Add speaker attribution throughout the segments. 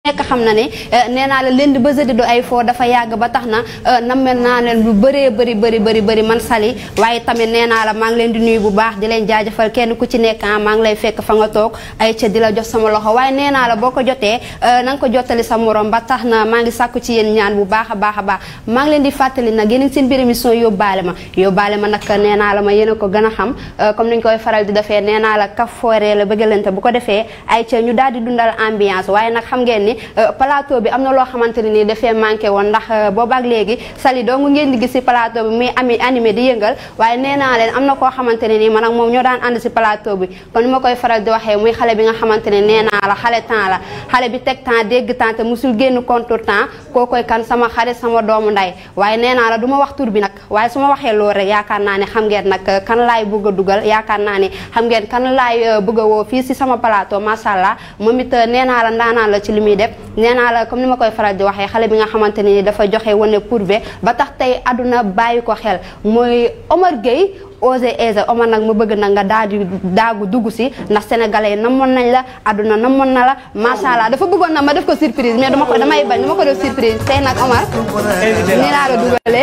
Speaker 1: nekk xam na ne nee naa la lundi ba jeudi du ay foo dafa yàgg ba tax na nammel naa leen lu bëree bëri bëri bëri bëri man Sali waaye tamit nee naa la maa ngi leen di nuyu bu baax di leen jaajëfal kenn ku ci nekk maa ngi lay fekk fa nga toog ay ca di la jox sama loxo waaye nee naa la boo ko jotee na nga ko jottali sa morom ba tax na maa ngi sàkku ci yéen ñaan bu baax a baax a baax maa ngi leen di fàttali nag yéen seen biir émission yóbbaale ma yóbbaale ma nag nee naa la ma yéen a ko gën a xam comme niñ koy faral di defee nee naa la kaf fooree la bëggalante bu ko defee ay ca ñu daal di dundal ambiance waaye nag xam ngeen ni plateau bi am na loo xamante ne nii dafee manqué woon ndax boobaak léegi Sali dong ngeen di gis si plateau bi muy ami animé di yëngal waaye nee naa leen am na koo xamante ne nii man ak moom ñoo daan ànd si plateau bi kon ni ma koy faral di waxee muy xale bi nga xamante ne nee naa la xale temps la xale bi teg temps dégg temps te musul génn contre temps koo koy kan sama xarit sama doomu nday waaye nee naa la du ma wax tur bi nag waaye su ma waxee loolu rek yaakaar naa ne xam ngeen nag kan laay bëgg a dugal yaakaar naa ne xam ngeen kan laay bëgg a woo fii si sama plateau macha allah moom it nee naa la ndaanaan la ci li muy def nee naa la comme ni ma koy faral di waxee xale bi nga xamante ni dafa joxe wane pourbe ba tax tey àdduna bàyyi ko xel mooy Omar Gueye osé aisé Omar nag ma bëgg nag nga daal di daagu dugg si ndax sénégalais yi namoon nañ la àdduna namoon na la macha allah dafa bëggoon na ma def ko surprise mais dama ko damay bañ dama ko def surprise tey nag Omar nii laa la dugalee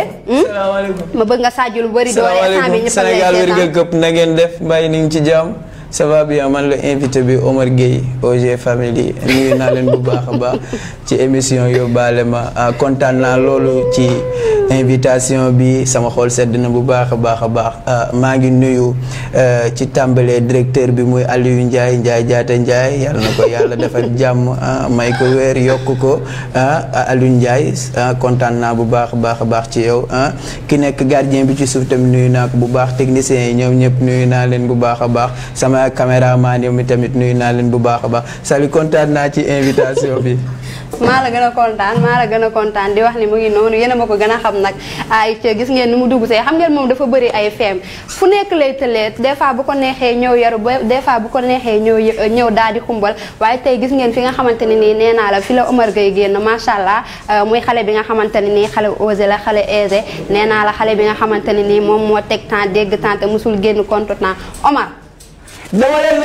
Speaker 1: ma bëgg nga saaju lu bëri doole instant bi ñëpp
Speaker 2: Sénégal wérgal këpp na ngeen def mbàyyi ni ngi ci jàmm ça va bien man la invité bi Omar Gueye OG Family nuyu naa leen bu baax a baax ci émission yóbbaale ma kontaan naa loolu ci invitation bi sama xol sedd na bu baax a baax a baax maa ngi nuyu ci tàmbalee directeur bi muy Aliou Ndiaye Ndiaye jaata Ndiaye yàlla na ko yàlla defal jàmm may ko weer yokk ko Aliou Ndiaye kontaan naa bu baax a baax a baax ci yow ki nekk gardien bi ci suuf tamit nuyu naa ko bu baax techniciens yi ñoom ñëpp nuyu naa leen bu baax a baax sama caméraman yi tamit nuyu naa leen bu baax a baax Sali kontaan naa ci invitation bi.
Speaker 1: maa la gën a kontaan maa la gën a kontaan di wax ni mu ngi noonu yéen a ma ko gën a xam nag ay ca gis ngeen ni mu dugg see xam ngeen moom dafa bëri ay feem fu nekk lay tëlee des fois bu ko neexee ñëw yaru ba des fois bu ko neexee ñëw ñëw daal di xumbal waaye tey gis ngeen fi nga xamante ne nii nee naa la fi la Omar Gueye génn macha allah muy xale bi nga xamante ne nii xale osé la xale aisé nee naa la xale bi nga xamante ne nii moom moo teg temps dégg temps te musul génn contre temps Omar
Speaker 3: dama leen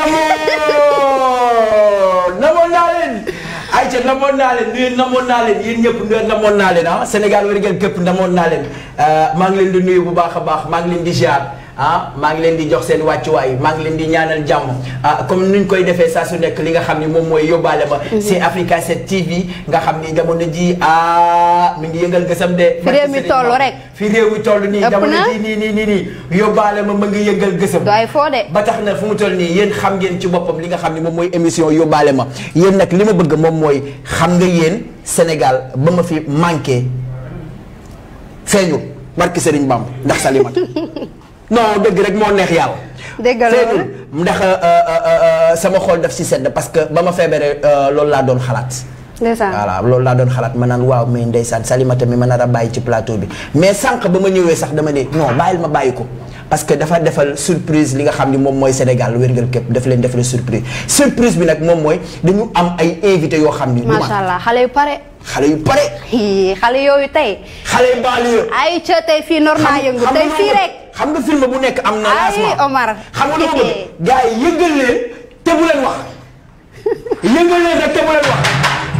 Speaker 3: namoon namoon naa leen ayca namoon naa leen nuyu namoon naa leen yéen ñëpp nuyu namoon naa leen ah Sénégal war ngeen képp namoon naa leen maa ngi leen di nuyu bu baax a baax maa ngi leen di ziar ah maa ngi leen di jox seen wàccuwaay maa ngi leen di ñaanal jàmm ah comme nuñ koy defee saa su nekk li nga xam ni moom mooy yóbbaale ma. c'est Africa 7 TV nga xam ni jamono ji ah mi ngi yëngal gësam de.
Speaker 1: fi réew mi toll rek.
Speaker 3: fi réew mi toll nii jamono ji nii nii nii nii yóbbaale ma ma ngi yëngal gësam.
Speaker 1: doy foo de.
Speaker 3: ba tax na fu mu toll nii yéen xam ngeen ci boppam li nga xam ni moom mooy émission yóbbaale ma yéen nag li ma bëgg moom mooy xam nga yéen Sénégal ba ma fi manqué feeñul barki Serigne Bamba ndax Salimata non dëgg rek moo neex yàlla.
Speaker 1: dëgg loolu
Speaker 3: ndax sama xol daf si sedd parce que ba ma feebaree loolu laa doon xalaat.
Speaker 1: ndeysaan
Speaker 3: voilà loolu laa doon xalaat ma naan waaw mais ndeysaan Salimata mi ma nar a bàyyi ci plateau bi mais sànq ba ma ñëwee sax dama ne non bàyyil ma bàyyi ko. parce que dafa defal surprise li nga xam ni moom mooy Sénégal wérngal képp daf leen defal surprise surprise bi nag moom mooy dañu am ay invité yoo xam ni.
Speaker 1: macha allah xale yu pare.
Speaker 3: xale yu pare.
Speaker 1: xale yooyu tey.
Speaker 3: xale yu banlieue.
Speaker 1: ay ca tey fii normal yëngu tey fii rek.
Speaker 3: xam nga film bu nekk am na lancement
Speaker 1: ay Omar.
Speaker 3: xam nga lu ma bëgg gars yi yëngal leen te bu leen wax yëngal leen rek te bu leen wax.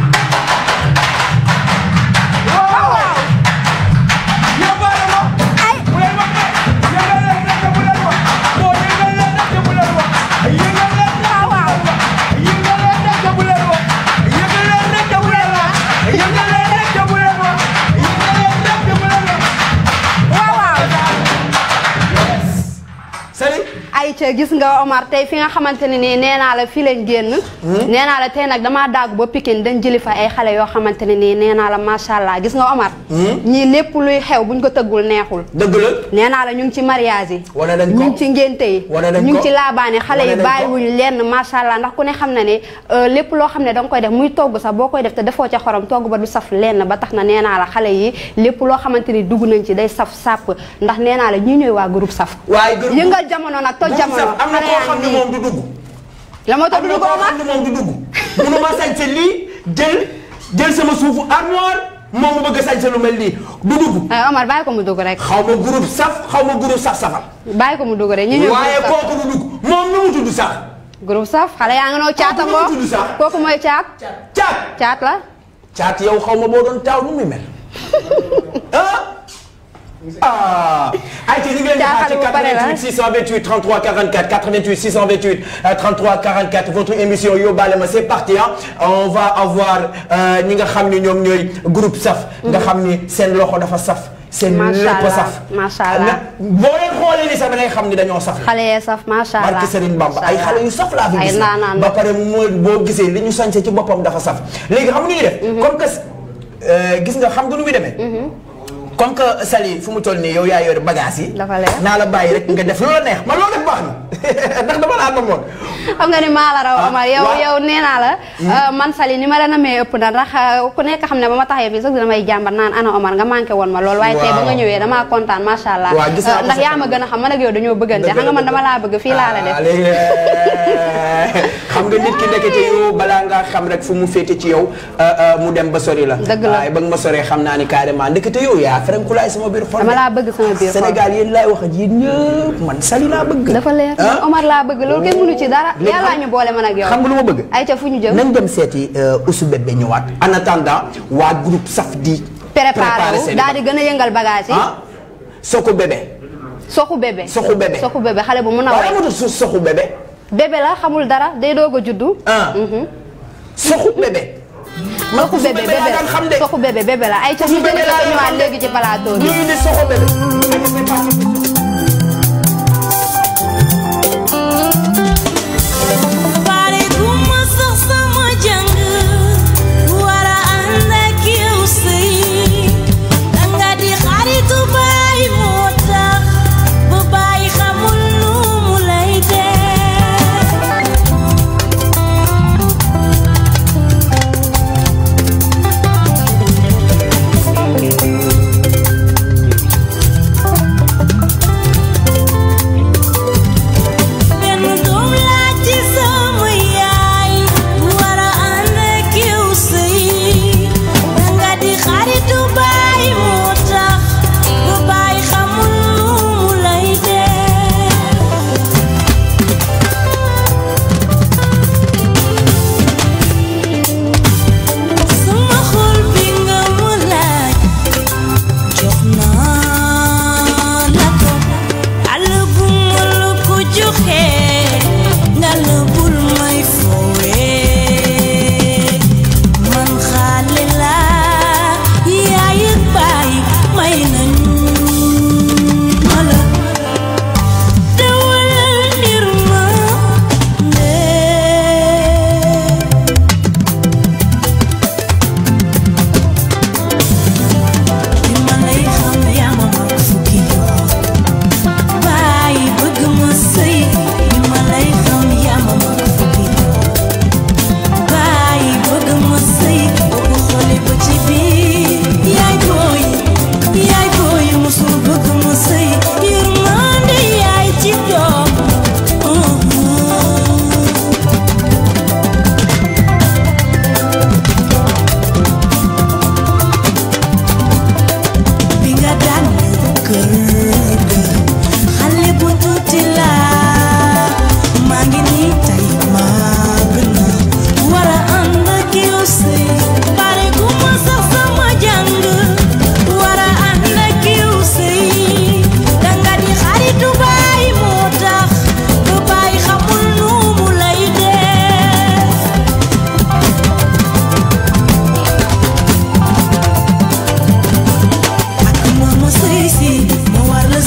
Speaker 1: ay ca gis nga Omar tey fi nga xamante ne nii nee naa la fii lañ génn nee naa la tey nag damaa daagu ba Pikine dañ jëli fa ay xale yoo xamante ne nii nee naa la macha allah gis nga Omar ñii lépp luy xew buñ ko tëggul neexul
Speaker 3: dëgg la
Speaker 1: nee naa la ñu ngi ci mariage yi
Speaker 3: wane nañ ko
Speaker 1: ñu ngi ci ngénte yi
Speaker 3: wane nañ ko
Speaker 1: ñu ngi ci laabaani xale yi
Speaker 3: wane nañ ko
Speaker 1: bàyyiwuñu lenn macha allah ndax ku ne xam na ne lépp loo xam ne danga koy def muy togg sax boo koy def te defoo ca xorom togg ba du saf lenn ba tax na nee naa la xale yi lépp loo xamante ni dugg nañ ci day saf sàpp ndax nee naa la ñii ñooy waa groupe saf
Speaker 3: waaye groupe
Speaker 1: yëngal jamono nag toj jamono
Speaker 3: am na koo xam ne moom du dugg.
Speaker 1: la moo tax du
Speaker 3: am na
Speaker 1: dugg
Speaker 3: koo
Speaker 1: Omar
Speaker 3: xam ne moom du dugg. mënuma sañse lii jël jël sama suufu armoire moom mu bëgg a sañse lu mel nii du dugg.
Speaker 1: ay Omar bàyyi ko mu dugg rek
Speaker 3: xaw ma groupe saf xaw ma groupe saf safal.
Speaker 1: bàyyi ko mu dugg rek ñi ñooy
Speaker 3: waaye
Speaker 1: groupe saf
Speaker 3: kooku du dugg moom nu mu tudd sax.
Speaker 1: groupe saf xale yaa ngi noo caata
Speaker 3: Kooku nu mu
Speaker 1: ngoo
Speaker 3: tudd sax?
Speaker 1: kooku mooy caat
Speaker 3: caat
Speaker 1: caat la
Speaker 3: caat yow xaw ma boo doon taaw nu muy mel ah ah ayca ñu ngi leen di xaar ci
Speaker 1: Caaxaan bu pare la.
Speaker 3: 88 628 33 44 88 628 euh, 33 44 votre émission yóbbaale ma c'est parti ah on va avoir euh, ñi nga xam ni ñoom ñooy groupe saf. nga xam ni seen loxo dafa saf. seen
Speaker 1: Macha
Speaker 3: lépp
Speaker 1: Allah,
Speaker 3: saf.
Speaker 1: macha Allah.
Speaker 3: na boo leen xoolee ni sax da ngay xam ni dañoo saf.
Speaker 1: xale yee saf macha allah
Speaker 3: barke Serigne Bamba ay xale yu saf laa fi
Speaker 1: ay
Speaker 3: gis
Speaker 1: naanaan
Speaker 3: ba pare moo boo gisee li ñu sañse ci boppam dafa saf léegi xam nga nu ñuy def comme que euh, gis nga xam nga nu muy demee comme que Sali fu mu toll nii yow yaa yor bagage yi
Speaker 1: Dafa leer.
Speaker 3: naa la bàyyi rek nga def lu la neex man loolu def baax na ndax dama laa namoon
Speaker 1: xam nga ni maa la raw
Speaker 3: Ah,
Speaker 1: Omar yow
Speaker 3: waaw.
Speaker 1: yow nee naa la euh, man Sali ni ma la namee ëpp na ndax euh, ku nekk xam ne ba ma taxee fii sax damay jàmbat naan ana Omar nga manqué woon ma lool waaye tey ba nga
Speaker 3: Waaw.
Speaker 1: ñëwee damaa kontaan macha allah
Speaker 3: Waaw, gis naa
Speaker 1: Euh,
Speaker 3: ko
Speaker 1: ndax
Speaker 3: sa
Speaker 1: yaa ma gën a xam man ak yow dañoo bëggante
Speaker 3: Dëgg
Speaker 1: xam nga man
Speaker 3: la,
Speaker 1: dama laa bëgg fii laa la def
Speaker 3: Ah, léegi, xam nga nit ki nekkete yow balaa ngaa xam rek fu mu féete ci yow euh, euh, mu dem ba sori la
Speaker 1: Dëgg la.
Speaker 3: waaye ba nga ma soree xam naa ni carrément ndekete yow yaa ferenkulaay sama biir xol
Speaker 1: dama laa bëgg sama biir xol
Speaker 3: Sénégal yéen laay wax ak yéen ñëpp man Sali laa bëgg
Speaker 1: dafa leer
Speaker 3: ah.
Speaker 1: man Omar laa bëgg loolu kenn mënu ci dara
Speaker 3: Léegi
Speaker 1: yàllaa
Speaker 3: xam-
Speaker 1: ñu boole man ak yow
Speaker 3: xam nga lu ma bëgg
Speaker 1: ay ca fu ñu jëm
Speaker 3: nañ dem seeti Ousou Bébé ñëwaat en attendant waa groupe saf di
Speaker 1: préparé wu
Speaker 3: seen
Speaker 1: daal di gën a yëngal bagage yi
Speaker 3: ah Soko Bébé
Speaker 1: soxu bébé
Speaker 3: Soxu bébé.
Speaker 1: soxu bébé xale bu mun a
Speaker 3: waaye
Speaker 1: way
Speaker 3: amatul su Soxu Bébé
Speaker 1: bébé la xamul dara day doog a juddu
Speaker 3: ah Soxu Bébé man
Speaker 1: soxu
Speaker 3: Ousou
Speaker 1: bébé
Speaker 3: Bébé laa daan xam de
Speaker 1: soxu bébé bébé la ay ca
Speaker 3: Soxu
Speaker 1: ñu
Speaker 3: bébé
Speaker 1: jëlee
Speaker 3: laa
Speaker 1: ko
Speaker 3: daan
Speaker 1: ñëwaat
Speaker 3: xam de.
Speaker 1: léegi ci plateau bi
Speaker 3: ñu ngi di Soxu Bébé
Speaker 4: pare gu ma sax sama jàng war a ànd ak yow sëy danga di xaritu baay moo tax ba baay xamul nu mu lay def benn doom laa ci sama yaay war a ànd ak yow sëy danga di xaritu baay moo tax ba baay xamul nu mu lay def sama xol bi nga mu laaj jox naa la ko àll bu ma la ko joxe nga la bul may foowee man xaale laa yaay ak baay may nañu ma la dawalal ndir ma ndee bi ma lay xam yaa ma mag fukki yoon bàyyi bëgg ma sëy bi ma lay xam yaa ma mag fukki yoon bàyyi bëgg ma sëy boo ko xoolee ba ci biir yaay booy yaay booy musul bëgg ma sëy yërmande yaay ci doom bi nga daan ñëw kër ga xale bu tuuti laa maa ngi nii tey màgg na war a ànd ak yow sëy pare gu ma sax sama jàng war a ànd ak yow sëy danga di xaritu baay moo tax ba baay xamul nu mu lay def ak mama sëy si ma war la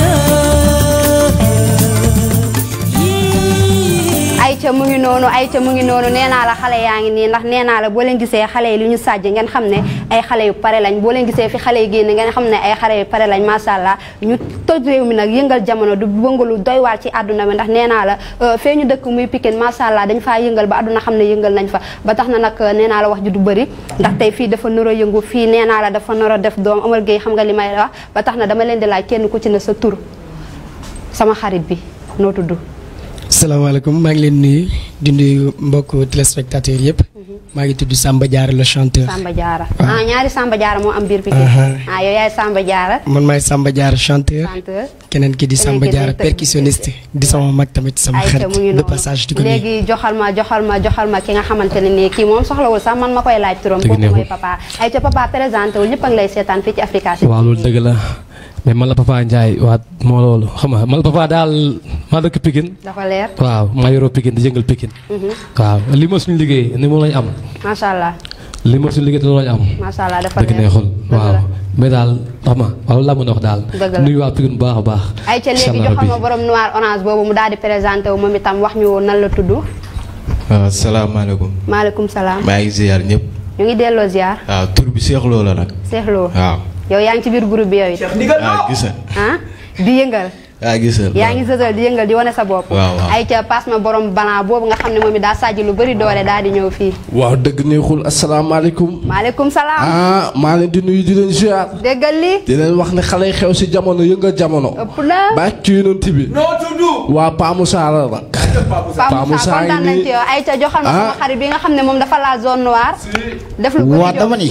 Speaker 4: sëyee
Speaker 1: ayca mu ngi noonu ayca mu ngi noonu nee naa la xale yaa ngi nii ndax nee naa la boo leen gisee xale yi lu ñu sàjj ngeen xam ne ay xale yu pare lañ boo leen gisee fi xale yi génn ngeen xam ne ay xale yu pare lañ macha allah ñu toj réew mi nag yëngal jamono du bëngalu doy waar ci àdduna bi ndax nee naa la euh, fee ñu dëkk muy Pikine macha allah dañ faa yëngal ba àdduna xam ne yëngal nañ fa ba tax na nag nee naa la wax ji du bëri ndax tey fii dafa nar a yëngu fii nee naa la dafa nar a def doom Omar Gueye xam nga li may wax ba tax na dama leen di laaj kenn ku ci ne sa tur sama xarit bi noo tudd
Speaker 5: salaamaaleykum maa ngi leen nuyu di nuyu mbokk téléspectateurs yëpp maa ngi tudd Samba Diarra le chanteur.
Speaker 1: Samba Diarra ah ñaari Samba Diarra moo am biir Pikine
Speaker 5: Aha.
Speaker 1: ah yow yaay Samba Diarra
Speaker 5: man maay Samba Diarra chanteur.
Speaker 1: chanteur
Speaker 5: keneen ki di
Speaker 1: Keneen
Speaker 5: Samba
Speaker 1: ki di
Speaker 5: Diarra
Speaker 1: tëgg.
Speaker 5: percussionniste di sama mag tamit sama
Speaker 1: ayca
Speaker 5: xarit
Speaker 1: mu ngi
Speaker 5: de
Speaker 1: noonu
Speaker 5: passage di ko nuyu.
Speaker 1: léegi joxal ma joxal ma joxal ma ki nga xamante ne nii kii moom soxlawul sax man ma koy laaj turam
Speaker 6: Dëgg
Speaker 1: kooku mooy
Speaker 6: neexul.
Speaker 1: papa ayca papa présenté wul ñëpp a ngi lay seetaan fii ci Africa City
Speaker 6: waaw loolu dëgg la mais man la papa Ndiaye waa moo loolu xam nga man la papa daal maa dëkk Pikine
Speaker 1: dafa leer
Speaker 6: waaw maa yoroo Pikine di jëngal Pikine waaw li ma suñu liggéey ni moom lañ am
Speaker 1: macha allah
Speaker 6: li ma suñu liggéey te loolu lañ am
Speaker 1: macha allah dafa
Speaker 6: dëgg
Speaker 1: leer
Speaker 6: neexul
Speaker 1: dëgg
Speaker 6: waaw
Speaker 1: la.
Speaker 6: mais daal xam nga waaw laa mën a wax daal
Speaker 1: Dëgg la.
Speaker 6: nuyu waa Pikine bu baax a baax
Speaker 1: ayca léegi
Speaker 6: Inch'Allah
Speaker 1: joxal ma
Speaker 6: rabbi.
Speaker 1: borom noir orange boobu mu daal di présenté wu moom itam wax ñu nan la tudd
Speaker 7: waaw salaamaaleykum
Speaker 1: maaleykum salaam
Speaker 7: maa ngi ziar ñëpp
Speaker 1: ñu ngi delloo ziar
Speaker 7: waaw tur bi Cheikh Lo la nag
Speaker 1: seexloo
Speaker 7: waaw
Speaker 1: yow yaa ngi ci biir groupe bi yow it
Speaker 7: ah gis na
Speaker 1: ah di yëngal
Speaker 7: ah gis na
Speaker 1: yaa ngi sësal di yëngal di wane sa bopp
Speaker 7: Waaw, waaw.
Speaker 1: ay ca passe ma borom balan boobu nga xam ne moom it daa sàjj lu bëri doole daal di ñëw fii
Speaker 8: waaw dëgg neexul asalaamaaleykum
Speaker 1: maaleykum salaam
Speaker 8: ah maa leen di nuyu di leen ziar
Speaker 1: déggal li
Speaker 8: di leen wax ne xale yi xew si jamono yëngal jamono
Speaker 1: ëpp na
Speaker 8: baa ci yonent bi
Speaker 3: noo tudd.
Speaker 8: waa Pa Moussa la nag Pa
Speaker 1: Pape Moussa
Speaker 8: Moussa
Speaker 1: kontaan
Speaker 8: ngi
Speaker 1: nañ
Speaker 8: nii
Speaker 1: ci yow ay ca joxal ma sama
Speaker 8: Ah.
Speaker 1: xarit bi nga xam ne moom dafa la zone noire def lu bëri
Speaker 9: waa dama
Speaker 1: jóg
Speaker 9: ni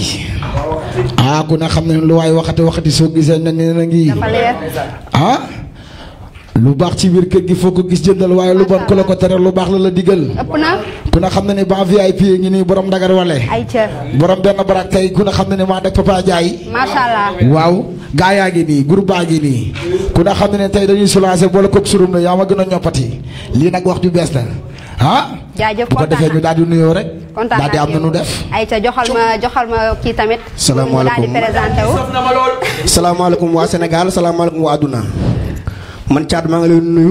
Speaker 9: ah ku ne xam ne lu waay waxati waxati soo gisee ne nee na ngi
Speaker 1: dafa leer
Speaker 9: ah lu baax ci biir kër gi foo ko gis jëndal waaye lu bon ku la ko tere lu baax la la digal
Speaker 1: ëpp na
Speaker 9: ku ne xam ne ni ba VIP yi ngi nii borom dagar wale
Speaker 1: ay ca
Speaker 9: borom benn barak tey ku ne xam ne ni maa def Papa Ndiaye
Speaker 1: macha allah
Speaker 9: waaw gaa yaa ngi nii groupe baa ngi nii ku ne xam ne ne tey dañuy soulager boole koog surum la yaa ma gën a ñoppati lii nag wax ju bees la ah
Speaker 1: jaajëf
Speaker 9: bu ko
Speaker 1: kontaan
Speaker 9: defee ñu
Speaker 1: naa
Speaker 9: daal di nuyoo rek
Speaker 1: kontaan
Speaker 9: daal di
Speaker 1: naa
Speaker 9: am
Speaker 1: ci
Speaker 9: na nu
Speaker 1: yow.
Speaker 9: def
Speaker 1: ay ca joxal ma joxal ma kii tamit mu
Speaker 9: Salaamaaleykum.
Speaker 1: daal di présenté wu
Speaker 3: sof na ma lool.
Speaker 10: salaamaaleykum waa Sénégal salaamaaleykum waa àdduna man Thiat maa ngi leen nuyu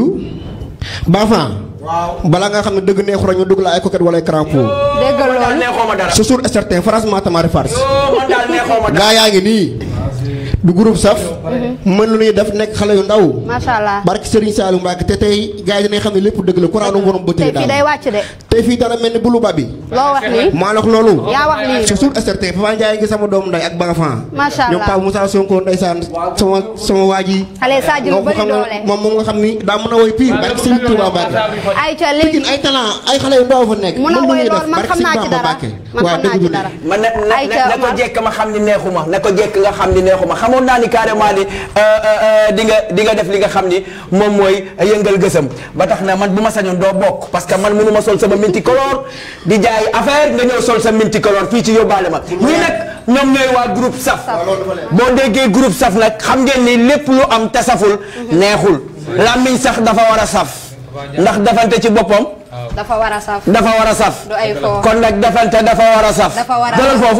Speaker 10: Bafan balaa nga xam ne dëgg neexu rek ñu dugg la ay coquette wala ay crampon
Speaker 1: déggal
Speaker 3: man daal
Speaker 1: loolu
Speaker 3: neexoo ma dara.
Speaker 10: c'est sûr et certain franchement tamari farce
Speaker 3: oh man daal neexoo ma dara.
Speaker 10: gaa yaa ngi nii du groupe saf mën lu ñuy def nekk xale yu ndaw
Speaker 1: macha allah
Speaker 10: barki Serigne Saliou Mbacke te tey gaa yi dinañ xam ne lépp dëgg la courant nu borom bëtt
Speaker 1: tey
Speaker 10: yi
Speaker 1: fii day
Speaker 10: daal
Speaker 1: wàcc de
Speaker 10: tey fii dara mel ni bulu ba bi
Speaker 1: loo wax nii
Speaker 10: maa la wax loolu
Speaker 1: yaa wax lii
Speaker 10: c'est sûr et certain Papa Ndiaye ngi sama doom nday ak Bafan
Speaker 1: macha
Speaker 10: ñoom Pape
Speaker 1: allah
Speaker 10: Moussa Sonko ndeysaan sama sama waa ji
Speaker 1: xale Sadio lu
Speaker 10: moom
Speaker 1: bëri
Speaker 10: xam
Speaker 1: doole
Speaker 10: nga moom moom nga xam ni daa mën a woy pire barki Serigne Touba Mbacke
Speaker 1: ay ca léegi
Speaker 10: Pikine ay talent ay xale yu ndaw fa nekk
Speaker 1: mun a
Speaker 10: mën
Speaker 1: woy
Speaker 10: nañuy
Speaker 1: lool
Speaker 10: def
Speaker 1: man
Speaker 10: barki
Speaker 1: xam naa ci
Speaker 10: Serigne Bamba
Speaker 1: dara
Speaker 10: Mbacke
Speaker 1: man
Speaker 10: waaw
Speaker 1: xam naa
Speaker 10: dëgg
Speaker 1: ci
Speaker 10: du
Speaker 1: dara
Speaker 3: man na na
Speaker 1: Ayca
Speaker 3: na ko
Speaker 1: Omar.
Speaker 3: jekk ma xam ni neexuma na ko jekk nga xam ni neexuma xamoon naa ni carrément ni euh, euh, euh, di nga di nga def li nga xam ni moom mooy yëngal gësam ba tax na man bu ma sañoon doo bokk parce que man mënu ma sol sama minti color di jaay affaire nga ñëw sol sa minti color fii ci yóbbaale ma ñii nag ñoom ñooy waa groupe saf boo déggee groupe saf nag xam ngeen ni lépp lu am te saful neexul làmmiñ sax dafa war a saf ndax defante ci boppam
Speaker 1: dafa war a saf
Speaker 3: dafa war a saf
Speaker 1: du ay fo
Speaker 3: kon nag defante dafa war a saf
Speaker 1: Dafa war a
Speaker 3: jëlal
Speaker 1: saf.
Speaker 3: foofu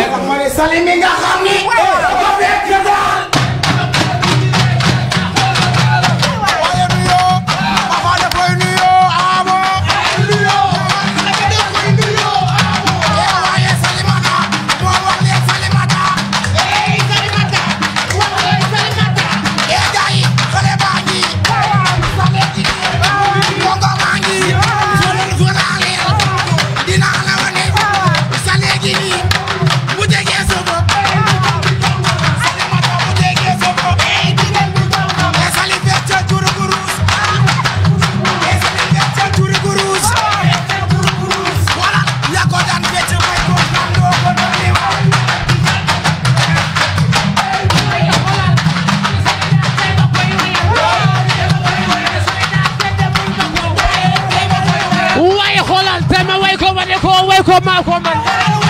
Speaker 11: waaye xoolal te ma way ko wane ko way ko maa ko man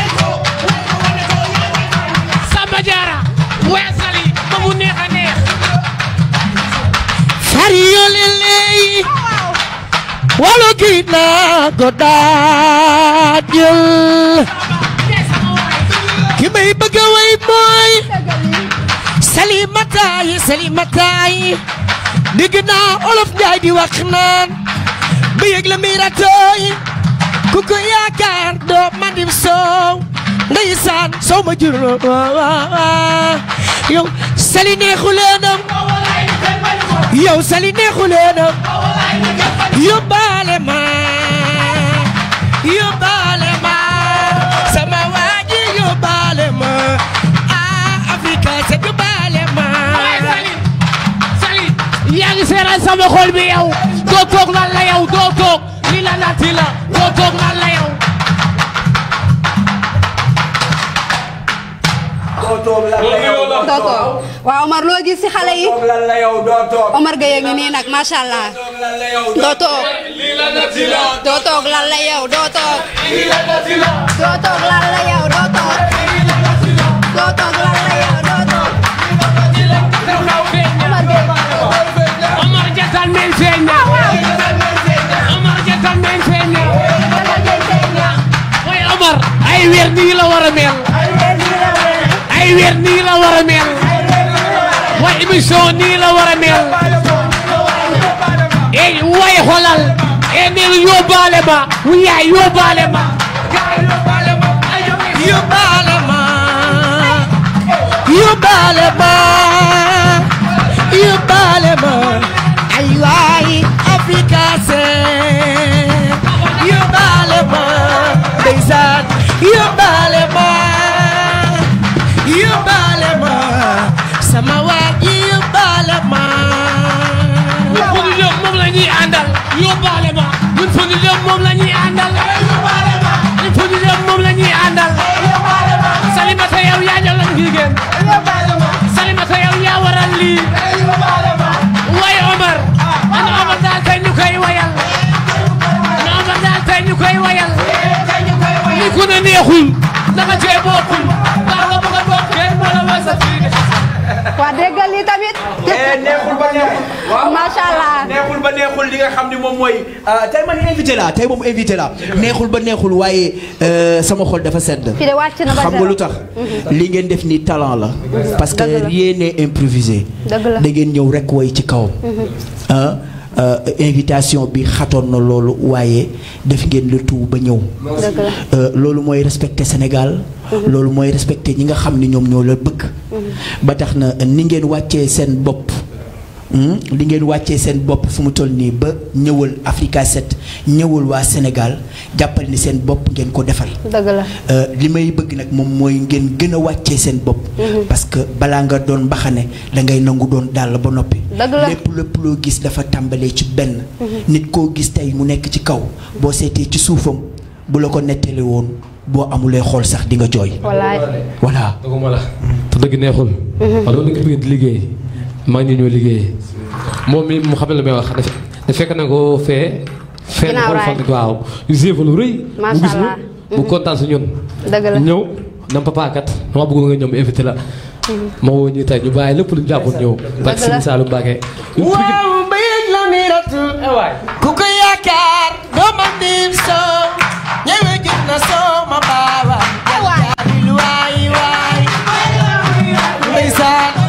Speaker 11: Samba Diarra weesali ba mu neex a neex
Speaker 4: Fario lele walo gina godajul ki may bëgg a way mooy Salimata yi Salimata yi dégg naa olof Njaay di wax naan ba yëg la miratooy ku ko yaakaar doo mandim soow ndeysaan soow ma jur yow sali neexu leenam yow sali neexu leenam yóbbaale ma yóbbaale ma sama waa ji yóbbaale ma ah Afrika sa yóbbaale ma
Speaker 11: waaye Sali Sali yaa ngi seeral sama xol bi yow doo toog lan la yow doo toog li la naati la doo toog lan la yow
Speaker 3: doo toog lan la yow doo
Speaker 1: doo toog waaw Omar loo gis si xale yi
Speaker 3: toog lan la yow doo toog
Speaker 1: Omar Gueye ngi nii nag macha allah doo toog doo toog lan la yow doo toog doo toog lan la yow doo toog doo toog lan la yow doo toog Omar Gueye
Speaker 11: Omar Jatal men feeñ na Omar Jatal men feeñ na waaye Omar ay weer nii la war a mel ay weer nii la war a mel waaye émission nii la war a mel eh waaye xoolal eh nee na yóbbaale ma wu yaay yóbbaale ma
Speaker 12: yóbbaale ma yóbbaale ma yóbbaale ma ay waay Africa seen yóbbaale ma ndeysaan yóbbaale ma yóbbaale ma sama waa ji yóbbaale ma
Speaker 11: ñun fu ñu jëm moom la ñuy àndal yóbbaale ma ñun fu ñu jëm moom la ñuy àndal ñun fu ñu jëm moom la ñuy àndal Salimata yow yaa jël lañ jigéen Salimata yow yaa waral lii waaye Omar ana Omar daal tey ñu koy wayal ana Omar daal tey ñu koy wayal ni ku ne neexul naka cee bokkul baax nga bëgg a bokk kenn moo la wasa fii
Speaker 1: waa déggal lii tamit
Speaker 3: neexul ba neexul waaw
Speaker 1: macha allah
Speaker 3: neexul ba neexul li nga xam ni moom mooy tey man invité la tey moom invité la neexul ba neexul waaye euh, sama xol dafa sedd
Speaker 1: fi de wàcc na ba
Speaker 3: xam nga
Speaker 1: zéro.
Speaker 3: lu tax
Speaker 1: Mhm.
Speaker 3: li ngeen def ni talent la parce que
Speaker 1: Dëgg la.
Speaker 3: rien n'est improvisé
Speaker 1: Dëgg la.
Speaker 3: da ngeen ñëw rek woy ci kawam ah euh, invitation bi xatoon na loolu waaye def ngeen le tout ba ñëw
Speaker 1: dëgg la
Speaker 3: Euh, loolu mooy respecter Sénégal loolu mooy respecter ñi nga xam ni ñoom ñoo la bëgg ba tax na ni ngeen wàccee seen bopp hmm, li ngeen wàccee seen bopp fu mu toll nii ba ñëwal Africa 7 ñëwal waa Sénégal jàppal ni seen bopp ngeen ko defal
Speaker 1: dëgg la
Speaker 3: Euh, li may bëgg nag moom mooy ngeen gën a wàccee seen bopp
Speaker 1: Mhm.
Speaker 3: parce que balaa nga doon mbaxane da ngay nangu doon dàll ba noppi
Speaker 1: dëgg la
Speaker 3: lépp lépp loo gis dafa tàmbalee ci benn
Speaker 1: Mhm.
Speaker 3: nit koo gis tey mu nekk ci kaw boo seetee ci suufam bu la ko nettali woon boo amulee xool sax di nga jooy
Speaker 1: wallaay
Speaker 3: voilà
Speaker 6: dëgguma la te dëgg neexul wala dama nekk bëgg di liggéey maa ngi ñoo liggéey moom mi mu xam ne la may wax dafa da fekk na ko fee fee
Speaker 1: Ginnaaw
Speaker 6: xool
Speaker 1: raay.
Speaker 6: fan waaw yu séefa lu rëy mu
Speaker 1: Macha
Speaker 6: gis
Speaker 1: Allah.
Speaker 6: ñu mu kontaan si ñun
Speaker 1: dëgg la
Speaker 6: ñëw nam papa kat dama bëgg nga ñëw mu invité la ma woo ñu tey ñu bàyyi lépp lu ñu jàppoon ñëw barke Sëriñ Saalum Mbacke
Speaker 12: waaw mbéyeg la miratu ku ko yaakaar doo ma dim soo ñëwe gis na soo ma baawa jaaril waay waay ndeysaan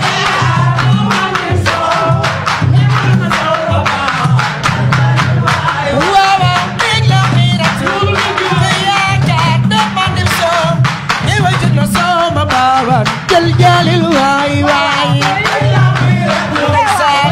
Speaker 12: waaw waaw mbéyeg la miratu ku ko yaakaar doo ma dim soo ñëwe gis na soo ma baawa jël jaalil waay waay ndeysaan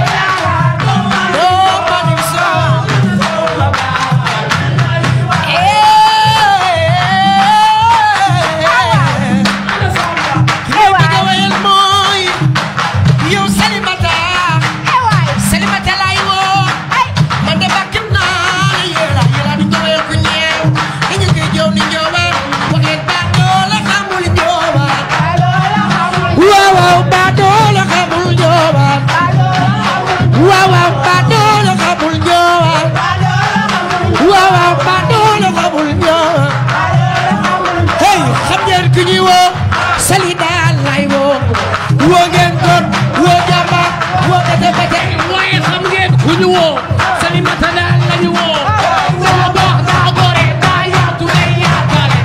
Speaker 12: Waaw waaw ba doola xamul joobaat waaw waaw ba doola xamul joobaat waaw waaw ba doola xamul joobaat hey xam ngeen ku ñuy woo sali daal lay woo woo ngeen góor woo jàmbaar woo bete bete
Speaker 11: waaye xam ngeen ku ñu woo Salimata daal la ñu woo daa baax daa gore daa yaatu day yaakaare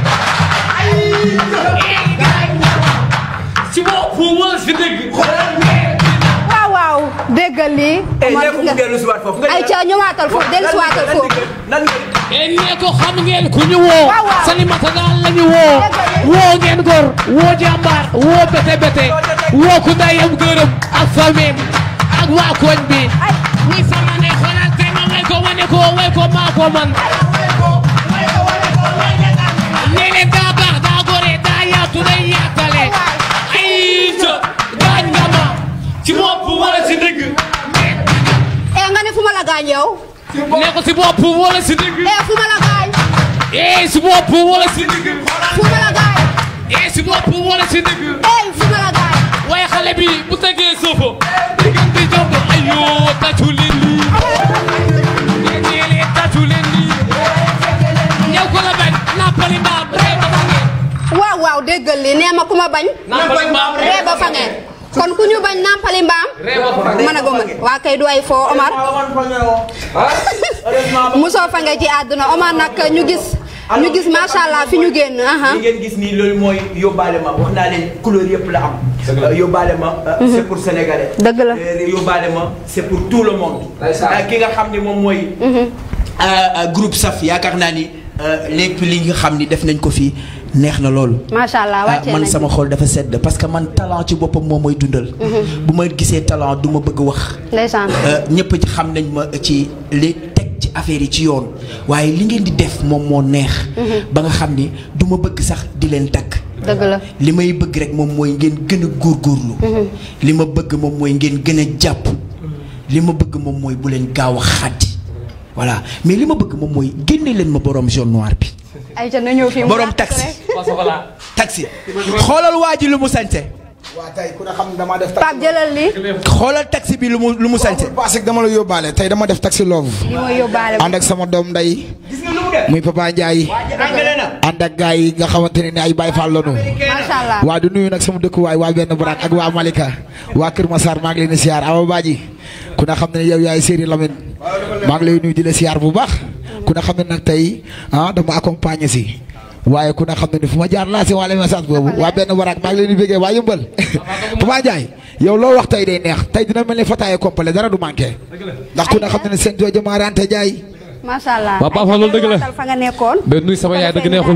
Speaker 11: si bopp wala si dëgg
Speaker 1: waaw waaw déggal lii Omar gis nga ay ca ñëwaatal foofu dellusiwaatal foofu
Speaker 11: e nee ko xam ngeen ku ñu woo
Speaker 1: Waaw, waaw.
Speaker 11: Salimata daal la ñu woo woo ngeen góor woo jàmbaar woo bete bete woo ku ndayam gërëm ak famem ak waa koñ bi ni sama ne xoolal te ma way ko wane ko way ko maa ko man nee leen daa baax daa gore daa yaatu day yaatale ay ca gaañ nga ma ci bopp wala ci dëgg
Speaker 1: eh nga ne fu ma la gaañ yow
Speaker 11: ne ko si bopp wala si dëgg
Speaker 1: eh fu ma la gaañ
Speaker 11: eh si bopp wala si dëgg
Speaker 1: fu ma la gaañ
Speaker 11: eh si si bopp wala si dëgg
Speaker 1: ey fu ma la gaay
Speaker 11: waaye xale bi bu tegee soofo ngeen di jomb ayoo tàccu leen lii ngeen ñeelee tàccu leen lii yow ko la bañ nappali mbaam ree ba fange
Speaker 1: waaw waaw déggal li nee ma ku ma bañ
Speaker 11: nappali mbaam
Speaker 1: ree ba fange kon ku ñu bañ nampali mbaam mën a goma waa kay du ay foo Omar musoo fange ci àdduna Omar nag ñu gis ñu gis macha allah fi ñu génn aha
Speaker 3: li ngeen gis nii loolu mooy yóbbaale ma wax naa leen couleur yëpp la am. Euh, yóbbaale ma euh,
Speaker 1: Mhm.
Speaker 3: c'est pour sénégalais.
Speaker 1: Dëgg la.
Speaker 3: Euh, yóbbaale ma c'est pour tout le monde. Euh, ki nga xam ni moom mooy. euh, euh, groupe Saf yaakaar naa ni euh, lépp li nga xam ni def nañ ko fii neex na loolu.
Speaker 1: macha allah
Speaker 3: ah
Speaker 1: wàccee
Speaker 3: man
Speaker 1: nañ
Speaker 3: sama xol dafa sedd parce que man talent ci boppam moom mooy dundal.
Speaker 1: Mhm.
Speaker 3: bu ma gisee talent du ma bëgg wax.
Speaker 1: ndeysaan
Speaker 3: ñëpp ci xam nañ ma ci li teg ci affaire yi ci yoon waaye li ngeen di def moom moo neex.
Speaker 1: Mhm.
Speaker 3: ba nga xam ni du ma bëgg sax di leen takk.
Speaker 1: dëgg la
Speaker 3: li may bëgg rek moom mooy ngeen gën a góorgóorlu.
Speaker 1: Mhm.
Speaker 3: li ma bëgg moom mooy ngeen gën a jàpp. li ma bëgg moom mooy bu leen gaaw a xàddi. voilà mais li ma bëgg moom mooy génne leen ma borom jaune noir bi.
Speaker 1: ay ca na ñëw fii mu
Speaker 3: borom
Speaker 1: yàq
Speaker 3: taxi.
Speaker 1: rek.
Speaker 3: taxi. xoolal waa ji lu mu sañse.
Speaker 9: waa tey ku ne xam ne damaa def
Speaker 1: Pape jëlal li
Speaker 3: xoolal taxi bi lu mu lu mu sañse.
Speaker 9: parce que dama la yóbbaale tey dama def taxi love
Speaker 1: li mooy yóbbaale
Speaker 9: ànd ak sama doom nday muy papa Ndiaye ànd ak gars yi nga xamante ne ni ay Baye Fall lañu
Speaker 1: macha allah
Speaker 9: waa du nuyu nag sama dëkkuwaay waa benn baraak ak waa Malika waa Kër Massar maa ngi leen di siyaar Awa Badji ku ne xam ne yow yaay Séri Lamine maa ngi lay nuyu di la siyaar bu baax ku ne xam ne nag tey ah dama accompagner si waaye ku ne xam ne ni fu ma jaar laa si waale message boobu waa benn baraak maa ngi leen di bëggee waa yëmbal papa Ndiaye yow loo wax tey day neex tey dina mel ni fataaye complet dara du manqué ndax ku ne xam ne ne seen jooju maa rante jaay
Speaker 1: macha allah
Speaker 6: Waaw, Pape Fall, loolu dëgg la.
Speaker 1: waatal fa nga nekkoon
Speaker 6: ba nuyu sama yaay dëgg neexul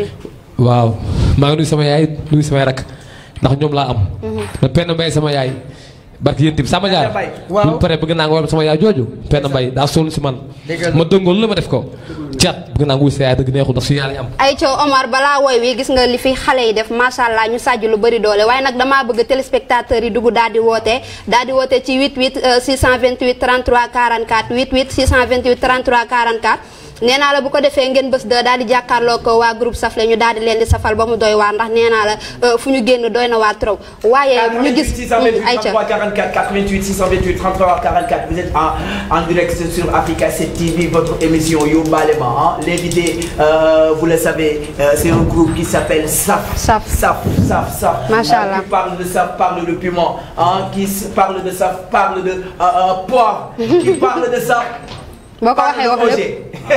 Speaker 6: waaw maa ngi nuyu sama yaay nuyu samay rak ndax ñoom laa am mais penn mbay sama yaay barki yéen tamit sama jaar bu ñu paree bëgg naa nga war sama yaay jooju penn mbay daa sonn si man ma dëngoon lu ma def ko caat bëgg naa nga wuy sa yaay dëgg neexul ndax su yaay lañ am
Speaker 1: ay coow Omar balaa woy wi gis nga li fi xale yi def macha allah ñu sàjj lu bëri doole waaye nag damaa bëgg téléspectateurs yi dugg daal di woote daal di woote ci 88 euh, 628 33 44 88 628 33 44 nee naa la bu ko defee ngeen bés de daal di jàkkaarloo ko waa groupe Safle ñu daal di leen di safal ba mu doy waar ndax nee naa la euh, fu ñu génn doy na waar trop waaye ñu gis
Speaker 3: 628
Speaker 1: ay ca
Speaker 3: 33 44 88 628 33 44 vous êtes en en direct sur Africa 7 TV votre émission Yóbbaale ma ah l'invité euh, vous le savez euh, c'est un groupe qui s'appelle Saf
Speaker 1: Saf
Speaker 3: Saf Saf Saf
Speaker 1: Macha
Speaker 3: Euh,
Speaker 1: Allah.
Speaker 3: qui parle de Saf parle de piment ah qui s- parle de Saf parle de euh, euh, poivre qui parle de Saf
Speaker 1: boo ko
Speaker 3: parle
Speaker 1: waxee
Speaker 3: de
Speaker 1: wax
Speaker 3: OG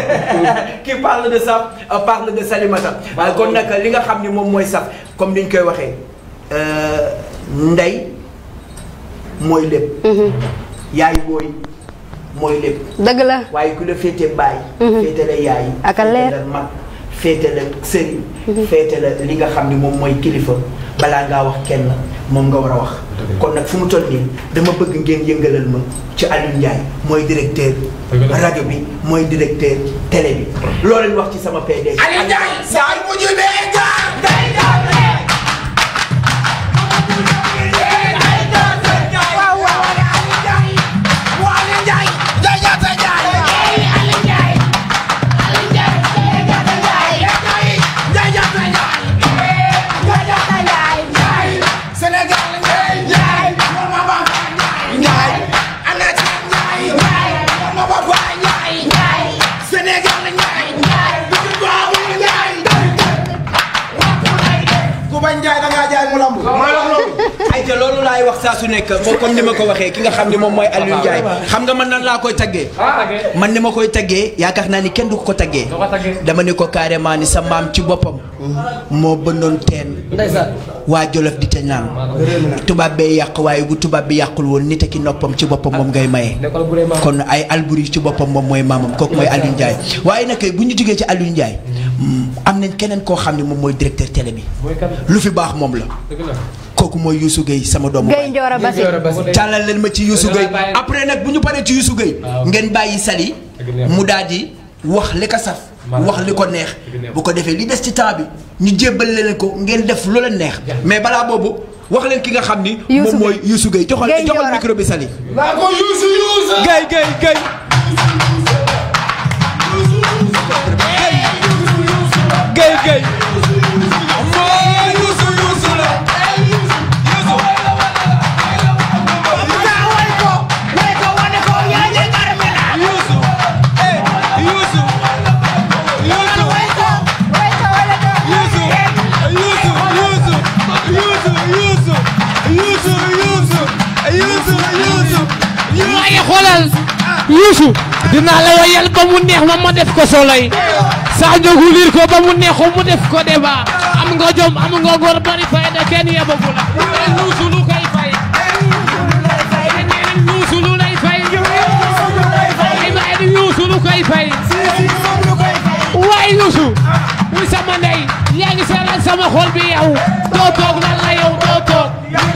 Speaker 1: lépp
Speaker 3: qui parle de Saf euh, parle de Salimata waaye kon nag li nga xam ni moom mooy Saf comme ni ñu koy waxee euh, ndey mooy lépp. yaay booy mooy lépp.
Speaker 1: dëgg la
Speaker 3: waaye ku la féete baay. féete la yaay.
Speaker 1: Ak a leer.
Speaker 3: féete la mag féete la sëriñ. féete la li nga xam ni moom mooy kilifa balaa ngaa wax kenn moom nga war a wax. kon nag fu mu toll nii dama bëgg ngeen yëngalal ma ci Aliou Ndiaye mooy directeur. rajo bi mooy directeur télé bi. loo leen wax ci sama PDG. Aliou Ndiaye saa yu mujj bee jaar day jaar
Speaker 9: ku bañ jaay da ngaa jaay mu lamb
Speaker 3: ay te loolu laay wax saa su nekk moo comme ni ma ko waxee ki nga xam ne moom mooy Aliou Ndiaye xam nga man nan laa koy taggee man ni ma koy taggee yaakaar naa ni kenn du ko ko taggee dama ne ko carrément ni sa maam ci boppam moo bëndoon teen waa Jolof di te naan tubaab bee yàq waaye bu tubaab bi yàqul woon nit ki noppam ci boppam moom ngay maye kon ay Alburi ci boppam moom mooy maamam kooku mooy Aliou Ndiaye waaye nag bu ñu jógee ci Aliou Ndiaye am nañ keneen koo xam ne moom mooy directeur télé bi lu fi baax moom la kooku mooy Youssou Gueye sama doomu
Speaker 1: Gueye Ndioro Bassi
Speaker 3: tàllal leen ma ci Youssou Gueye après nag bu ñu paree ci Youssou Gueye ngeen bàyyi Sali mu daal di wax li ko saf wax li ko neex bu ko defee li des ci temps bi ñu jébbal leen ko ngeen def lu leen neex mais balaa boobu wax leen ki nga xam ni moom mooy Youssou Gueye joxal
Speaker 1: Gueye
Speaker 3: joxal
Speaker 1: Ndioro.
Speaker 3: micro bi Sali
Speaker 11: naa ko Youssou Youssou.
Speaker 3: Gueye Gueye Gueye Gueye Gueye
Speaker 11: mooy Youssou Youssou dinaa la wayal ba mu neex ma ma def ko soley saa njogu liir ko ba mu neexu mu def ko débat am nga jom am nga ngor bari fayda kenn yebagu la Youssou lu koy fay Youssou lu lay fay ay baay di Youssou lu koy fay waay Youssou muy sama ndey yaa ngi seeral sama xol bi yow doo toog lan la yow doo toog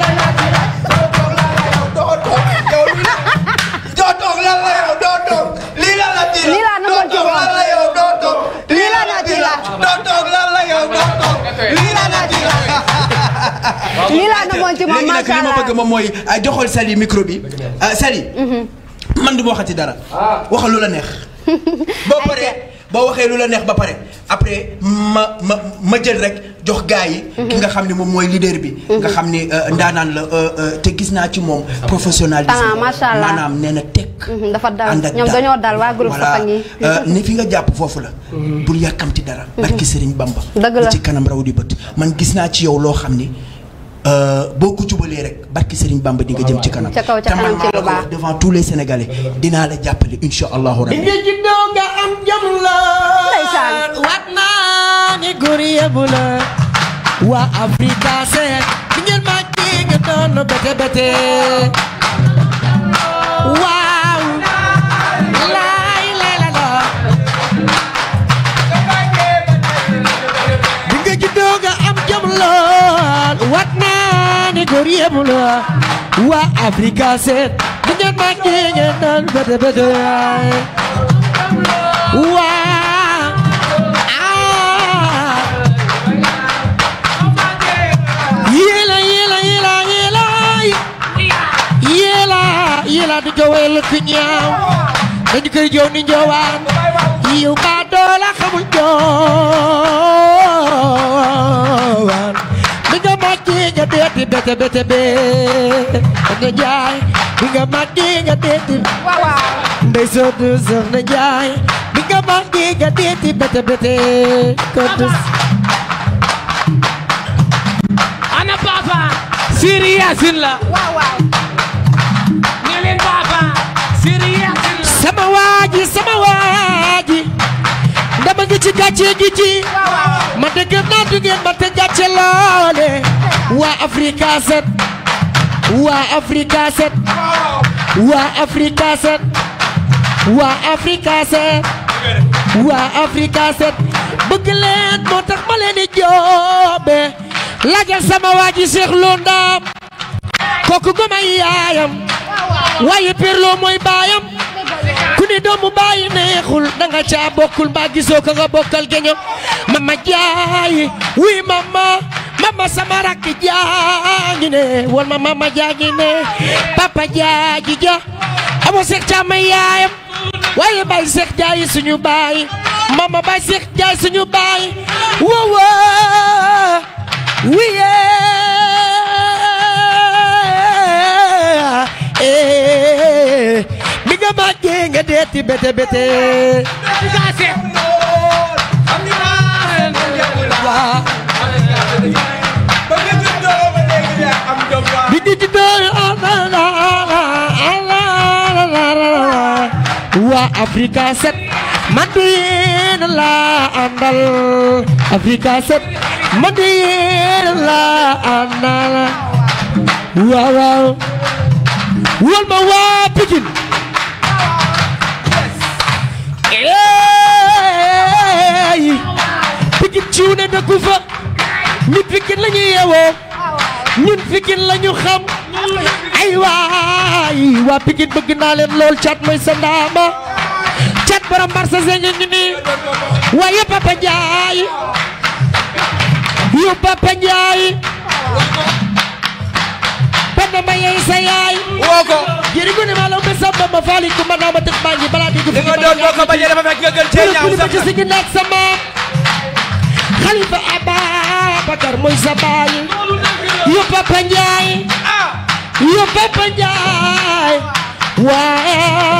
Speaker 12: doo toog lan la yow doo toog lii la la ci la
Speaker 1: Lii laa
Speaker 12: doo
Speaker 1: namoon ci
Speaker 12: toog
Speaker 1: moom.
Speaker 12: lan la yow doo toog lii la la ci la doo toog lan la yow doo toog lii la la ci la
Speaker 1: lii laa namoon ci moom
Speaker 3: léegi nag
Speaker 1: macha
Speaker 3: li ma
Speaker 1: allah
Speaker 3: bëgg moom mooy ah, joxal Sali micro bi ah, Sali man du ma waxati dara waxal lu la neex boo paree boo waxee lu la neex ba pare après ma ma ma jël rek jox gaa yi ki nga xam ne moom mooy leader bi nga xam ni euh, ndaanaan la euh, euh, te gis naa ci moom professionnalisme
Speaker 1: Talent, macha allah.
Speaker 3: maanaam nee na teg
Speaker 1: Mhm, dafa dal
Speaker 3: ànd ak
Speaker 1: ñoom
Speaker 3: dal.
Speaker 1: dañoo dal waa groupe
Speaker 3: voilà
Speaker 1: Safang yi
Speaker 3: euh, ni fi nga jàpp foofu la bul yàkkamti dara barki Sëriñ Bamba
Speaker 1: Dëgg la.
Speaker 3: li ci kanam raw di bët man gis naa ci yow loo xam ni euh, boo ko jubalee rek barki Sëriñ Bamba di nga jëm ci kanam
Speaker 1: Ca kaw, ca
Speaker 3: te man
Speaker 1: kanam ci
Speaker 3: maa
Speaker 1: lu
Speaker 3: la ko
Speaker 1: baax.
Speaker 3: wax devant tous les Sénégalais dinaa la jàppale insha allahu rabbi
Speaker 12: nga juddoo nga am jom la waat naa ni góor yebu la waa Afrika seet bi ngeen ma kii nga doon bete bete waaw laay lay la la bi nga juddoo nga am jom la waat naa ni góor yebu la waa Afrika seet bi ngeen ma kii nga doon bete bete waa ah yéela yéela yéela yéela yéela yéela du jowel ku ñaaw dañu koy jow ni njowaan yiw ba doola xamul joowaan bi nga màggi nga deeti bete bete bee nga jaay bi nga màggi nga deeti ndey sootu soxna jaay bi nga màggi nga deeti bete bete kontu
Speaker 11: ana papa Siri Yacine la
Speaker 1: waaw waaw
Speaker 11: ne leen papa Siri Yacine la
Speaker 12: sama waaji sama waaji dama ngi ci gàcce gi ci ma dëgg naa du ngeen ma te gàcce loole waa Africa set waa Africa set waa Africa set waa Africa set waa Africa set bëgg leen moo tax ma leen di joobe laajal sama waaji Cheikh Lo Ndam kooku gomay yaayam waaye perloo mooy baayam ku ni doomu bàyyi neexul danga caa bokkul mbaa gisoo ko nga bokkal geño mama jaay wi mama mama sama rakk jaangi ne wol ma mama jaangi ne papa jaaji ja amo seex caama yaayam waaye bay seex jaay suñu baay mama bay seex jaay suñu baay wowo wiye mi nga màggee nga deeti bete bete bi di di doon waa Africa set man du yéen la àndal Africa set man du yéen la àndal waaw waaw wol ma waa Pikine eey Pikine ciw ne dëkku fa ñun Pikine la ñuy yeewoo ñun Pikine la ñu xam ay waay waa Pikine bëgg naa leen lool cat mooy sa ndaama cat borom marsa seng ngi nii waaye Papa Ndiaye yu Papa Ndiaye Penda ma yey sa yaay woo ko jëri gu ne ma law be samba ma faali ku ma naa ma tëx maa ngi balaa diggu fi
Speaker 3: nga doon boo ko bañee dafa fekk nga gën cee ñaaw
Speaker 12: sax ci sigi naag sa maam Xalifa Ababacar mooy sa baay yu Papa Ndiaye yu Papa Ndiaye waa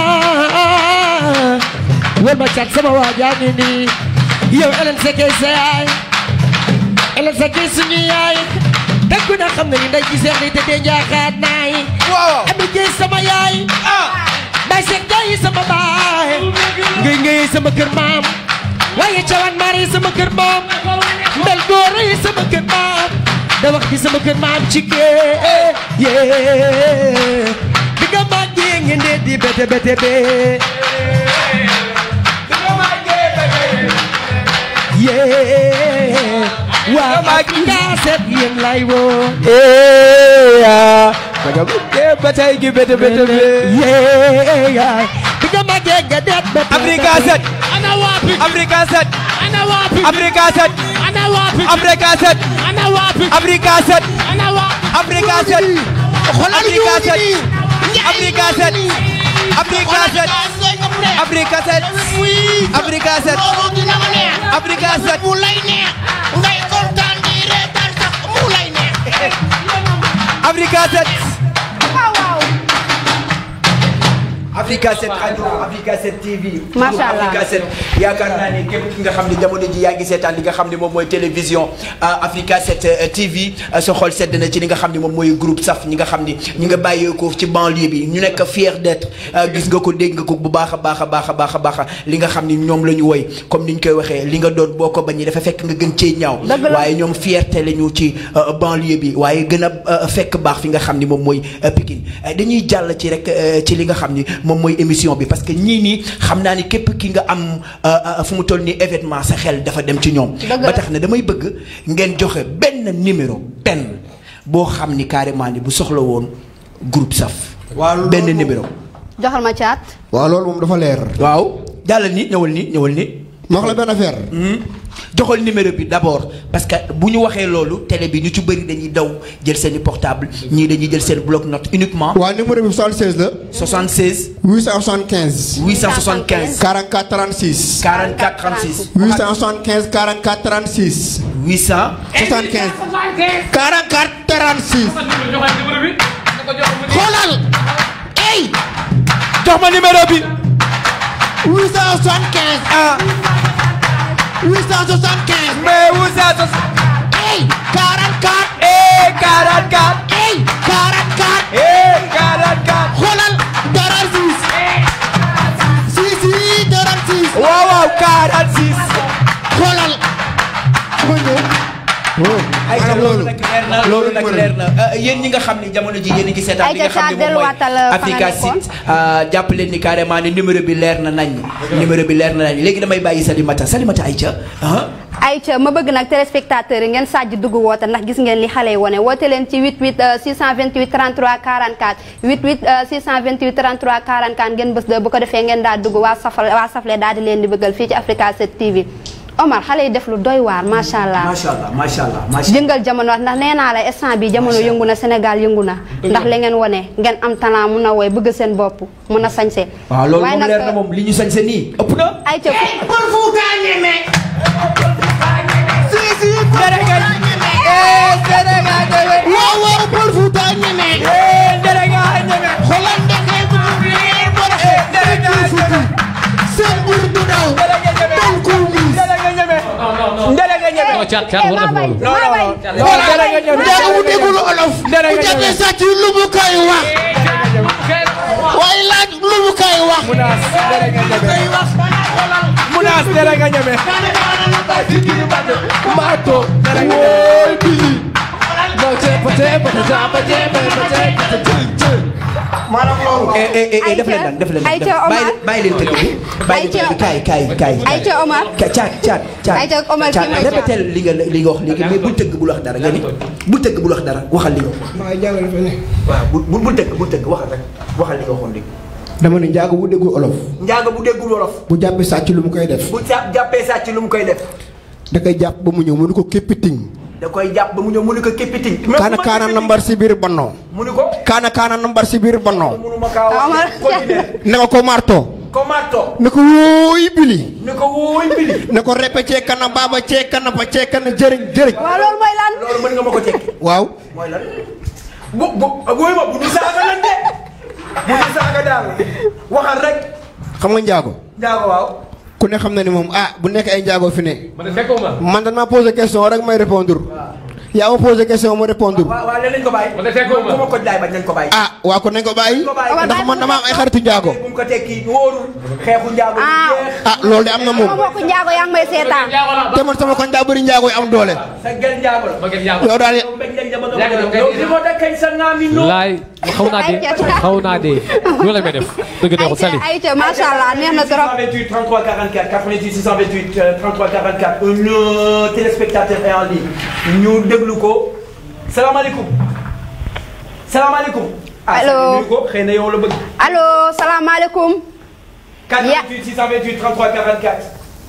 Speaker 12: wol ma cat sama waa jaa ngi nii yow Elen Sekay sa yaay Elen Sekay suñu yaay dëgg na xam na ni nday ci seex day tëddee njaaxaat naay ami jéy sama yaay nday seeg jaay sama baay ngay ngay sama kër maam waaye cawan maar yi sama kër maam ndel góor yi sama kër maam da wax di sama kër maam ci kee yee bi nga màggee ngeen dee di bete bete bee yee waa Afrika set yéen lay woo
Speaker 3: daga bëggee ba tey gi bete bete be
Speaker 12: yee bi nga màggee nga deet bete
Speaker 3: Africa set
Speaker 11: ana waapi
Speaker 3: Africa set
Speaker 11: ana waapi
Speaker 3: Africa set
Speaker 11: ana waapi
Speaker 3: Africa set
Speaker 11: ana waapi
Speaker 3: Africa set
Speaker 11: ana waapi
Speaker 3: Africa set Africa set Africa set Africa set Africa set Africa set Africa set
Speaker 11: mu lay neex ngay kontaan di reetaan sax mu lay neex
Speaker 3: Africa set
Speaker 1: waaw waaw
Speaker 3: Africa 7 radio Africa 7 TV.
Speaker 1: Macha Allah.
Speaker 3: Africa 7 yaakaar naa ne képp ki nga xam ne jamono ji yaa ngi seetaan li nga xam ne moom mooy télévision euh, Africa 7 euh, TV euh, sa xol sedd na ci li nga xam ne moom mooy groupe saf ñi nga xam ni ñi nga bàyyeekoo ci banlieue bi ñu nekk fier d'être euh, gis nga ko dégg nga ko bu baax a baax a baax a baax a baax li nga xam ni ñoom la ñu woy comme ni ñu koy waxee li nga doon boo ko bañee dafa fekk nga gën cee ñaaw.
Speaker 1: Dëgg la.
Speaker 3: waaye ñoom fierté la ñu ci euh, banlieue bi waaye gën a euh, fekk baax fi nga xam ni moom mooy euh, Pikine Euh, dañuy jàll ci rek euh, ci li nga xam ni moom mooy émission bi parce que ñii nii xam naa ni képp ki nga am euh, euh, fu mu toll nii événement sa xel dafa dem ci ñoom.
Speaker 1: Dëgg la.
Speaker 3: ba tax na damay bëgg ngeen joxe benn numéro benn boo xam ni carrément ni bu soxla woon groupe saf.
Speaker 10: waaw
Speaker 3: benn numéro.
Speaker 1: joxal ma caat.
Speaker 10: waaw loolu moom dafa leer.
Speaker 3: waaw jàllal ni ñëwal ni ñëwal ni.
Speaker 10: ma wax la benn affaire.
Speaker 3: joxal numéro bi d'abord parce que bu ñu waxee loolu télé bi ñu ci bëri dañuy daw jël seen i portable ñii dañuy jël seen bloc note uniquement.
Speaker 10: waaw numéro bi 76 la.
Speaker 3: 76.
Speaker 10: 875.
Speaker 3: 875.
Speaker 10: 44 36.
Speaker 3: 44 36.
Speaker 10: 875 44 36.
Speaker 3: 800.
Speaker 10: 75. 44 36.
Speaker 12: xoolal ey
Speaker 3: jox ma numéro bi.
Speaker 12: 875
Speaker 3: ah.
Speaker 12: 875
Speaker 3: mais 875.
Speaker 12: ey 44
Speaker 3: eh 44.
Speaker 12: ey 44
Speaker 3: eh 44.
Speaker 12: xoolal dara siis si si dara siis
Speaker 3: waaw waaw 46.
Speaker 12: xoolal
Speaker 10: ma ñëw.
Speaker 3: ay ca loolu nag leer na loolu nag leer na Euh, yéen ñi nga xam ni jamono ji yéen a ngi seetaan
Speaker 1: Ay
Speaker 3: li nga
Speaker 1: ca
Speaker 3: xam ne moom mooy
Speaker 1: delluwaatal fa nga
Speaker 3: Africa
Speaker 1: nekkoon.
Speaker 3: Site euh, jàpp leen ni carrément ni numéro bi leer na nañ numéro bi leer na nañ léegi damay bàyyi Salimata Salimata ay ca ah
Speaker 1: Aïcha ma bëgg nag téléspectateurs yi ngeen sàjj dugg woote ndax gis ngeen li xale yi wone woote leen ci 88 628 33 44 88 euh, 628 33 44 ngeen bës de bu ko defee ngeen daal dugg waa safal waa safle daal di leen di bëggal fii ci Africa 7 TV Omar xale yi def lu doy waar macha allah.
Speaker 3: macha allah macha allah macha
Speaker 1: jëngal jamono ndax nee naa la instant bi jamono yëngu na Sénégal yëngu na ndax li ngeen wone ngeen am talent mun a woy bëgg seen bopp mun a sañse
Speaker 3: waaw loolu
Speaker 1: waaye
Speaker 3: moom
Speaker 1: nag,
Speaker 3: leer na moom li ñu sañ sa nii ëpp na.
Speaker 1: Aïcha
Speaker 11: Pël Fuuta ñeme
Speaker 3: si si Sénégal eh Sénégal ñeme
Speaker 12: waaw waaw Pël Fuuta ñeme
Speaker 3: eh Sénégal ñeme
Speaker 12: xoolal ndeke bu
Speaker 3: eh Sénégal ñeme
Speaker 12: seen bur du daw dal ko liis
Speaker 3: Sénégal ñeme Sénégal ñeme
Speaker 6: non caat caat war def loolu.
Speaker 3: non non non Sénégal ñeme
Speaker 12: njaaga bu déggul olof bu
Speaker 3: Sénégal
Speaker 12: jàppee
Speaker 3: ñeme
Speaker 12: sàcc lu mu koy wax waaye laaj lu mu koy wax
Speaker 3: Munaas Sénégal ñeme Munaas Sénégal ñeme
Speaker 8: Mato. Wooy bili. No tepa tepa tepa tepa tepa tepa
Speaker 10: maanaam loolu.
Speaker 3: eh eh eh def leen nag def leen nag
Speaker 1: Aïcha Omar.
Speaker 3: bàyyi leen tëgg bi bàyyi leen tëgg bi kaay kaay kaay
Speaker 1: Aïcha Omar
Speaker 3: ka caat caat caat
Speaker 1: Aïcha Omar
Speaker 3: caat
Speaker 1: kii mooy
Speaker 3: répété li nga li nga wax léegi mais bul tëgg bul wax dara nga ni bul tëgg bul wax dara waxal li nga wax
Speaker 10: maa ngi jàngale fa ne.
Speaker 3: waaw bul bul bul tëgg bul tëgg waxal rek waxal li nga waxoon léegi
Speaker 10: dama ne njaago bu déggul olof.
Speaker 3: njaaga bu déggul wolof
Speaker 10: bu jàppee sàcc lu mu koy def.
Speaker 3: bu sa jàppee sàcc lu mu koy def
Speaker 10: da koy jàpp ba mu ñëw mu ne ko képpiting.
Speaker 3: da koy jàpp ba mu ñëw mu ni ko képpiting
Speaker 10: kaana kaana nambar si biir bannoo.
Speaker 3: mu ni ko
Speaker 10: kaana kaana nambar si biir bannoo.
Speaker 3: munuma kaa
Speaker 1: Omar.
Speaker 3: wax continuer
Speaker 10: ne ko ko marto.
Speaker 3: ko marto
Speaker 10: ne ko wóoy bili.
Speaker 3: ni ko wóoy bili
Speaker 10: ne ko reppe cee kana baaba cee kana ba cee kana jëriñ jëriñ.
Speaker 1: waaw loolu mooy lan
Speaker 3: loolu mën nga ma ko tekki
Speaker 10: waaw.
Speaker 3: mooy lan bu bu wóoy ma bu ñu saaga lan de bu ñu saaga daal waxal rek
Speaker 10: xam nga njaago.
Speaker 3: njaago waaw
Speaker 10: ku ne xam na ni moom ah bu nekk ay njaago fi ne.
Speaker 6: man de fekkoo ma.
Speaker 10: man dañ maa posé question rek may répondre yaa ma posé question ma répondre
Speaker 3: waaw waaw léegi nañ ko bàyyi. bu ma ko jaay bañ nañ ko bàyyi.
Speaker 10: ah waa kon nañ ko bàyyi ndax man dama am ay xaritu njaago
Speaker 3: bu mu ko tekki wóorul xeexu njaago bu jeex.
Speaker 10: ah loolu de am na moom
Speaker 1: sama mbokku njaago yaa ngi may seetaan
Speaker 10: te man sama koñ daa bëri njaago yi am doole
Speaker 3: sa gel njaago la.
Speaker 10: yow daal
Speaker 3: yow mbéj lañ la bëgg a bëgg. yow li ma da kañ sa ngaami noo.
Speaker 6: laay xaw naa dee xaw naa dee loolu la may def dëgg neexul sali
Speaker 1: ayca macha allah neex na trop
Speaker 3: 628 33 44 88 628 euh, 33 44 un euh, téléspectateur est en ligne ñu déglu ko salaamaaleykum salaamaaleykum.
Speaker 1: Allo.
Speaker 3: ah nuyu ko xëy na yow la bëgg.
Speaker 1: allo salaamaaleykum
Speaker 3: 88 628 33 44.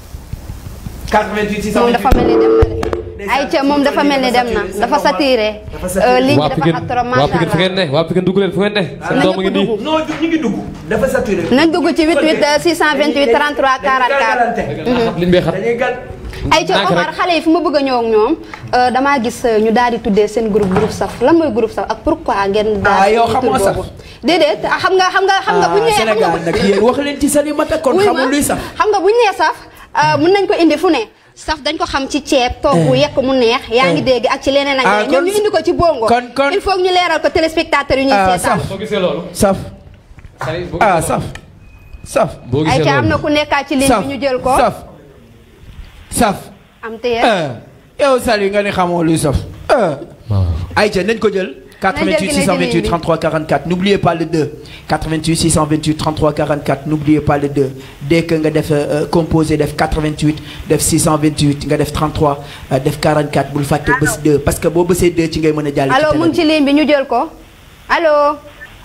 Speaker 3: 88
Speaker 1: moom
Speaker 3: 628
Speaker 1: dafa mel ni dem na de ayca moom dafa mel ni dem na dafa saturé ligne
Speaker 6: waa
Speaker 1: bi dafa
Speaker 6: Pikine
Speaker 1: xat trop
Speaker 6: waa
Speaker 1: macha
Speaker 6: Pikine fu ngeen
Speaker 1: allah
Speaker 6: ne waa Pikine dugg leen fu ngeen ne seen doom a ngi nii
Speaker 3: non ñu ngi dugg dafa saturé.
Speaker 1: nañ dugg ci 88 628 33 44
Speaker 6: liñ bee xat
Speaker 1: ayca
Speaker 6: Ndànk
Speaker 1: Omar
Speaker 6: rek.
Speaker 1: xale yi fi ma bëgg a ñëw ak ñoom euh, damaa gis euh, ñu daal di tuddee seen groupe groupe saf lan mooy groupe saf ak pourquoi ngeen daal
Speaker 3: Ah, yow
Speaker 1: di
Speaker 3: xamoo
Speaker 1: tur
Speaker 3: saf.
Speaker 1: boobu. déedéet ah, xam nga xam nga xam nga bu ñu nee xam nga
Speaker 3: Sénégal nag yéen wax leen ci Salimata kon
Speaker 1: wuy ma,
Speaker 3: xamul luy sax.
Speaker 1: xam nga bu ñu nee saf euh, mun nañ ko indi fu ne saf dañ ko xam ci ceeb togg yekk mu neex yaa ngi dégg ak ci leneen ak
Speaker 3: Ah,
Speaker 1: leneen ñoom
Speaker 3: kon-
Speaker 1: ñu indi ko ci bongo
Speaker 3: kon- kon-
Speaker 1: il faut que ñu leeral ko téléspectateurs yi ñuy
Speaker 3: Ah,
Speaker 1: seetaan
Speaker 3: saf.
Speaker 6: boo gisee loolu
Speaker 3: saf.
Speaker 6: sali boo
Speaker 3: ah saf. saf.
Speaker 6: boo gisee
Speaker 1: ayca am na
Speaker 6: loolu
Speaker 1: ku nekkaat ci ligne
Speaker 3: saf
Speaker 1: bi ñu jël ko
Speaker 3: saf. saf.
Speaker 1: am téye
Speaker 3: yow Sali nga ne xamoo luy saf. Aïcha nañ ko jël. 88 628 33 44 n'oubliez pas le 2 88 628 33 44 n'oubliez pas le 2 dès que nga def euh, composé def 88 def 628 nga def 33 euh, def 44 bul fàtte bés 2 parce que boo bësee 2 ci ngay mën a jàll. ci
Speaker 1: allo mu ngi ci ligne bi ñu jël ko allo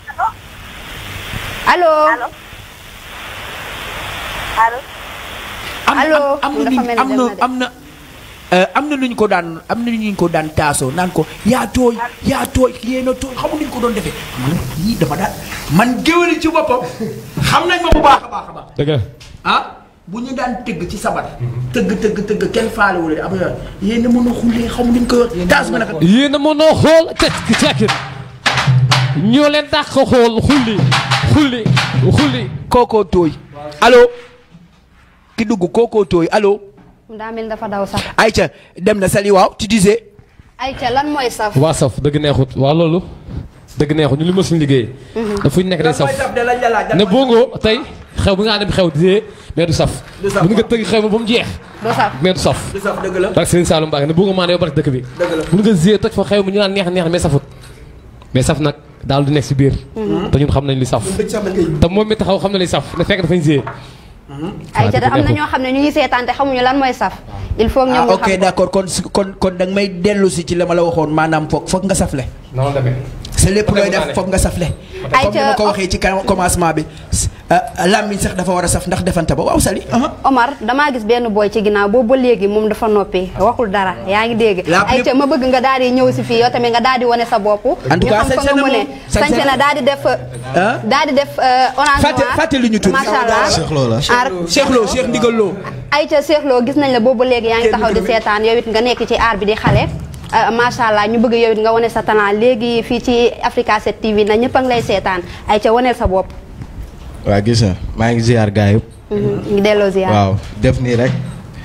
Speaker 1: allo
Speaker 3: am
Speaker 1: allo
Speaker 3: am am na
Speaker 1: dafa
Speaker 3: nu
Speaker 1: mel ni
Speaker 3: am
Speaker 1: dem
Speaker 3: na
Speaker 1: na de.
Speaker 3: am na euh, am na nu ñu ko daan am na nu ñu ko daan taasoo naan ko yaa tooy yaa tooy yéen a tooy xamu nu ñu ko doon defee man yii dama daan man géwéli ci boppam xam nañ ma bu baax a baax a baax
Speaker 6: dëgg la
Speaker 3: ah bu ñu daan tëgg ci sabar tëgg tëgg tëgg kenn faale wu leen ab yoon yéen a mën a xullee xamu nu ñu ko taas ma naka
Speaker 6: yéen a mën a xool tekki tekki ñoo leen dàq xool xulli xulli xulli
Speaker 3: kookoo tooy allo ki dugg kookoo tooy allo
Speaker 1: daa mel ni dafa daw sax
Speaker 3: Aïcha dem na Sali waaw tu disais
Speaker 1: ayca lan mooy saf
Speaker 6: waa saf dëgg neexut waa loolu dëgg neexut ñu li ma suñu liggéey dafa ñu nekk day saf ne bongo tey xew bi nga dem xew di mais du saf
Speaker 3: Du saf,
Speaker 6: bu nga tëgg xew bi ba mu jeex
Speaker 1: du saf
Speaker 6: mais du saf
Speaker 3: du saf dëgg la
Speaker 6: barke Serigne Saloum Mbacke ne bongo maa ne yow barke dëkk bi
Speaker 3: Dëgg la.
Speaker 6: bu nga ziyee toj fa xew mi ñu naan neex neex mais safut mais saf nag daal du nekk si biir te ñun xam nañ li saf te moom mi taxaw xam na li saf ne fekk dafañ ziyee
Speaker 1: ayca da am na
Speaker 6: neexul.
Speaker 1: ñoo xam ne ñu ngi seetaan te xamuñu lan mooy saf il faut que ñoom
Speaker 3: ah
Speaker 1: ñu
Speaker 3: ok
Speaker 1: xam ko.
Speaker 3: d'accord kon su- kon kon da nga may dellu si ci la ma la waxoon maanaam foog foog nga safle
Speaker 6: noonu la demee
Speaker 3: sa lépp looy
Speaker 6: Peut-être
Speaker 3: def
Speaker 6: naa ne.
Speaker 3: foog nga safle
Speaker 1: Ay,
Speaker 3: comme ni
Speaker 1: ca-
Speaker 3: ma ko waxee ci kan- commencement bi s- ah, làmmiñ sax dafa war a saf ndax defante ba waaw Sali aha.
Speaker 1: Omar damaa gis benn boy ci ginnaaw boobu ba léegi moom dafa noppi waxul dara yaa ngi dégg
Speaker 3: La plus-
Speaker 1: ayca ma bëgg nga daal di ñëw si fii yow tamit nga daal di wane sa bopp
Speaker 3: En tout
Speaker 1: ñu
Speaker 3: cas,
Speaker 1: xam fa
Speaker 3: sañse
Speaker 1: nga
Speaker 3: na
Speaker 1: mu ne
Speaker 3: moom. Sañse
Speaker 1: sañse
Speaker 3: na.
Speaker 1: na daal di def
Speaker 3: Ah?
Speaker 1: daal di def euh, orange
Speaker 3: Fàtte-
Speaker 1: noir
Speaker 3: fàtte lu ñu tudd.
Speaker 1: macha allah
Speaker 7: Cheikh Lo la.
Speaker 1: aar
Speaker 3: Cheikh Lo Cheikh Ndigal Lo
Speaker 1: ayca Cheikh Lo gis nañ la boobu ba léegi yaa ngi taxaw di seetaan yow it nga nekk ci aar bi di xale ah, macha allah ñu bëgg yow it nga wane sa talent léegi fii ci Africa 7 TV na ñëpp a ngi lay seetaan ayca waneel sa bopp
Speaker 7: waa gis na maa ngi ziar gars yëpp.
Speaker 1: ngi delloo ziar
Speaker 7: waaw def nii rek.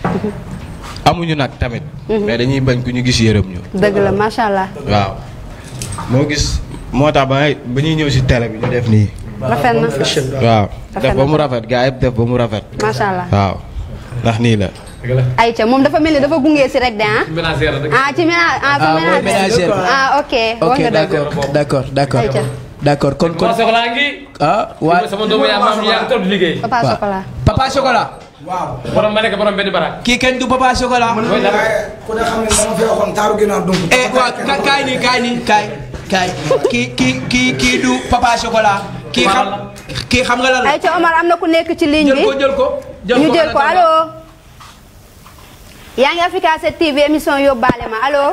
Speaker 7: amuñu nag tamit. mais dañuy bañ ku ñu gis yërëm ñu.
Speaker 1: dëgg la macha allah
Speaker 7: waaw. moo gis moo tax ba ngay ba ñuy ñëw si télé bi ñu def nii.
Speaker 1: rafet na
Speaker 7: waaw
Speaker 1: Rafet
Speaker 7: def
Speaker 1: na.
Speaker 7: ba mu rafet gars yëpp def ba mu rafet.
Speaker 1: macha allah
Speaker 7: waaw ndax nii la.
Speaker 1: ayca moom dafa mel ni dafa gunge si rek de ah.
Speaker 6: ménagère la dëgg
Speaker 1: ah ci ménage ah
Speaker 3: Ah, mooy
Speaker 1: ci ménage
Speaker 3: ménagère.
Speaker 1: ah ok wax
Speaker 3: ok
Speaker 1: nga dëgg
Speaker 3: d'accord d'accord d'accord
Speaker 1: Aïcha.
Speaker 3: d'accord kon kon
Speaker 6: Papa Soxla ngi
Speaker 3: ah
Speaker 6: waa
Speaker 3: waa
Speaker 6: sama doomu yaa maam yaa ngi toog di liggéey
Speaker 1: papa
Speaker 3: waaw.
Speaker 1: chocolat
Speaker 3: Papa Chocolat
Speaker 6: borom ma nekk borom benn barak
Speaker 3: kii kenn du Papa Chocolat
Speaker 6: mooy dara
Speaker 9: ku ne xam ne dama fi waxoon taaru ginnaaw dum
Speaker 3: eh waa ka kaay nii kaay nii kaay kaay kii kii kii kii du Papa Chocolat kii xam kii xam nga lan la
Speaker 1: ayca Omar am na ku nekk ci ligne
Speaker 3: jël
Speaker 1: bi
Speaker 3: ko jël ko
Speaker 1: ñu jël ko allo yaa ngi Africa 7 TV émission yóbbaale ma allo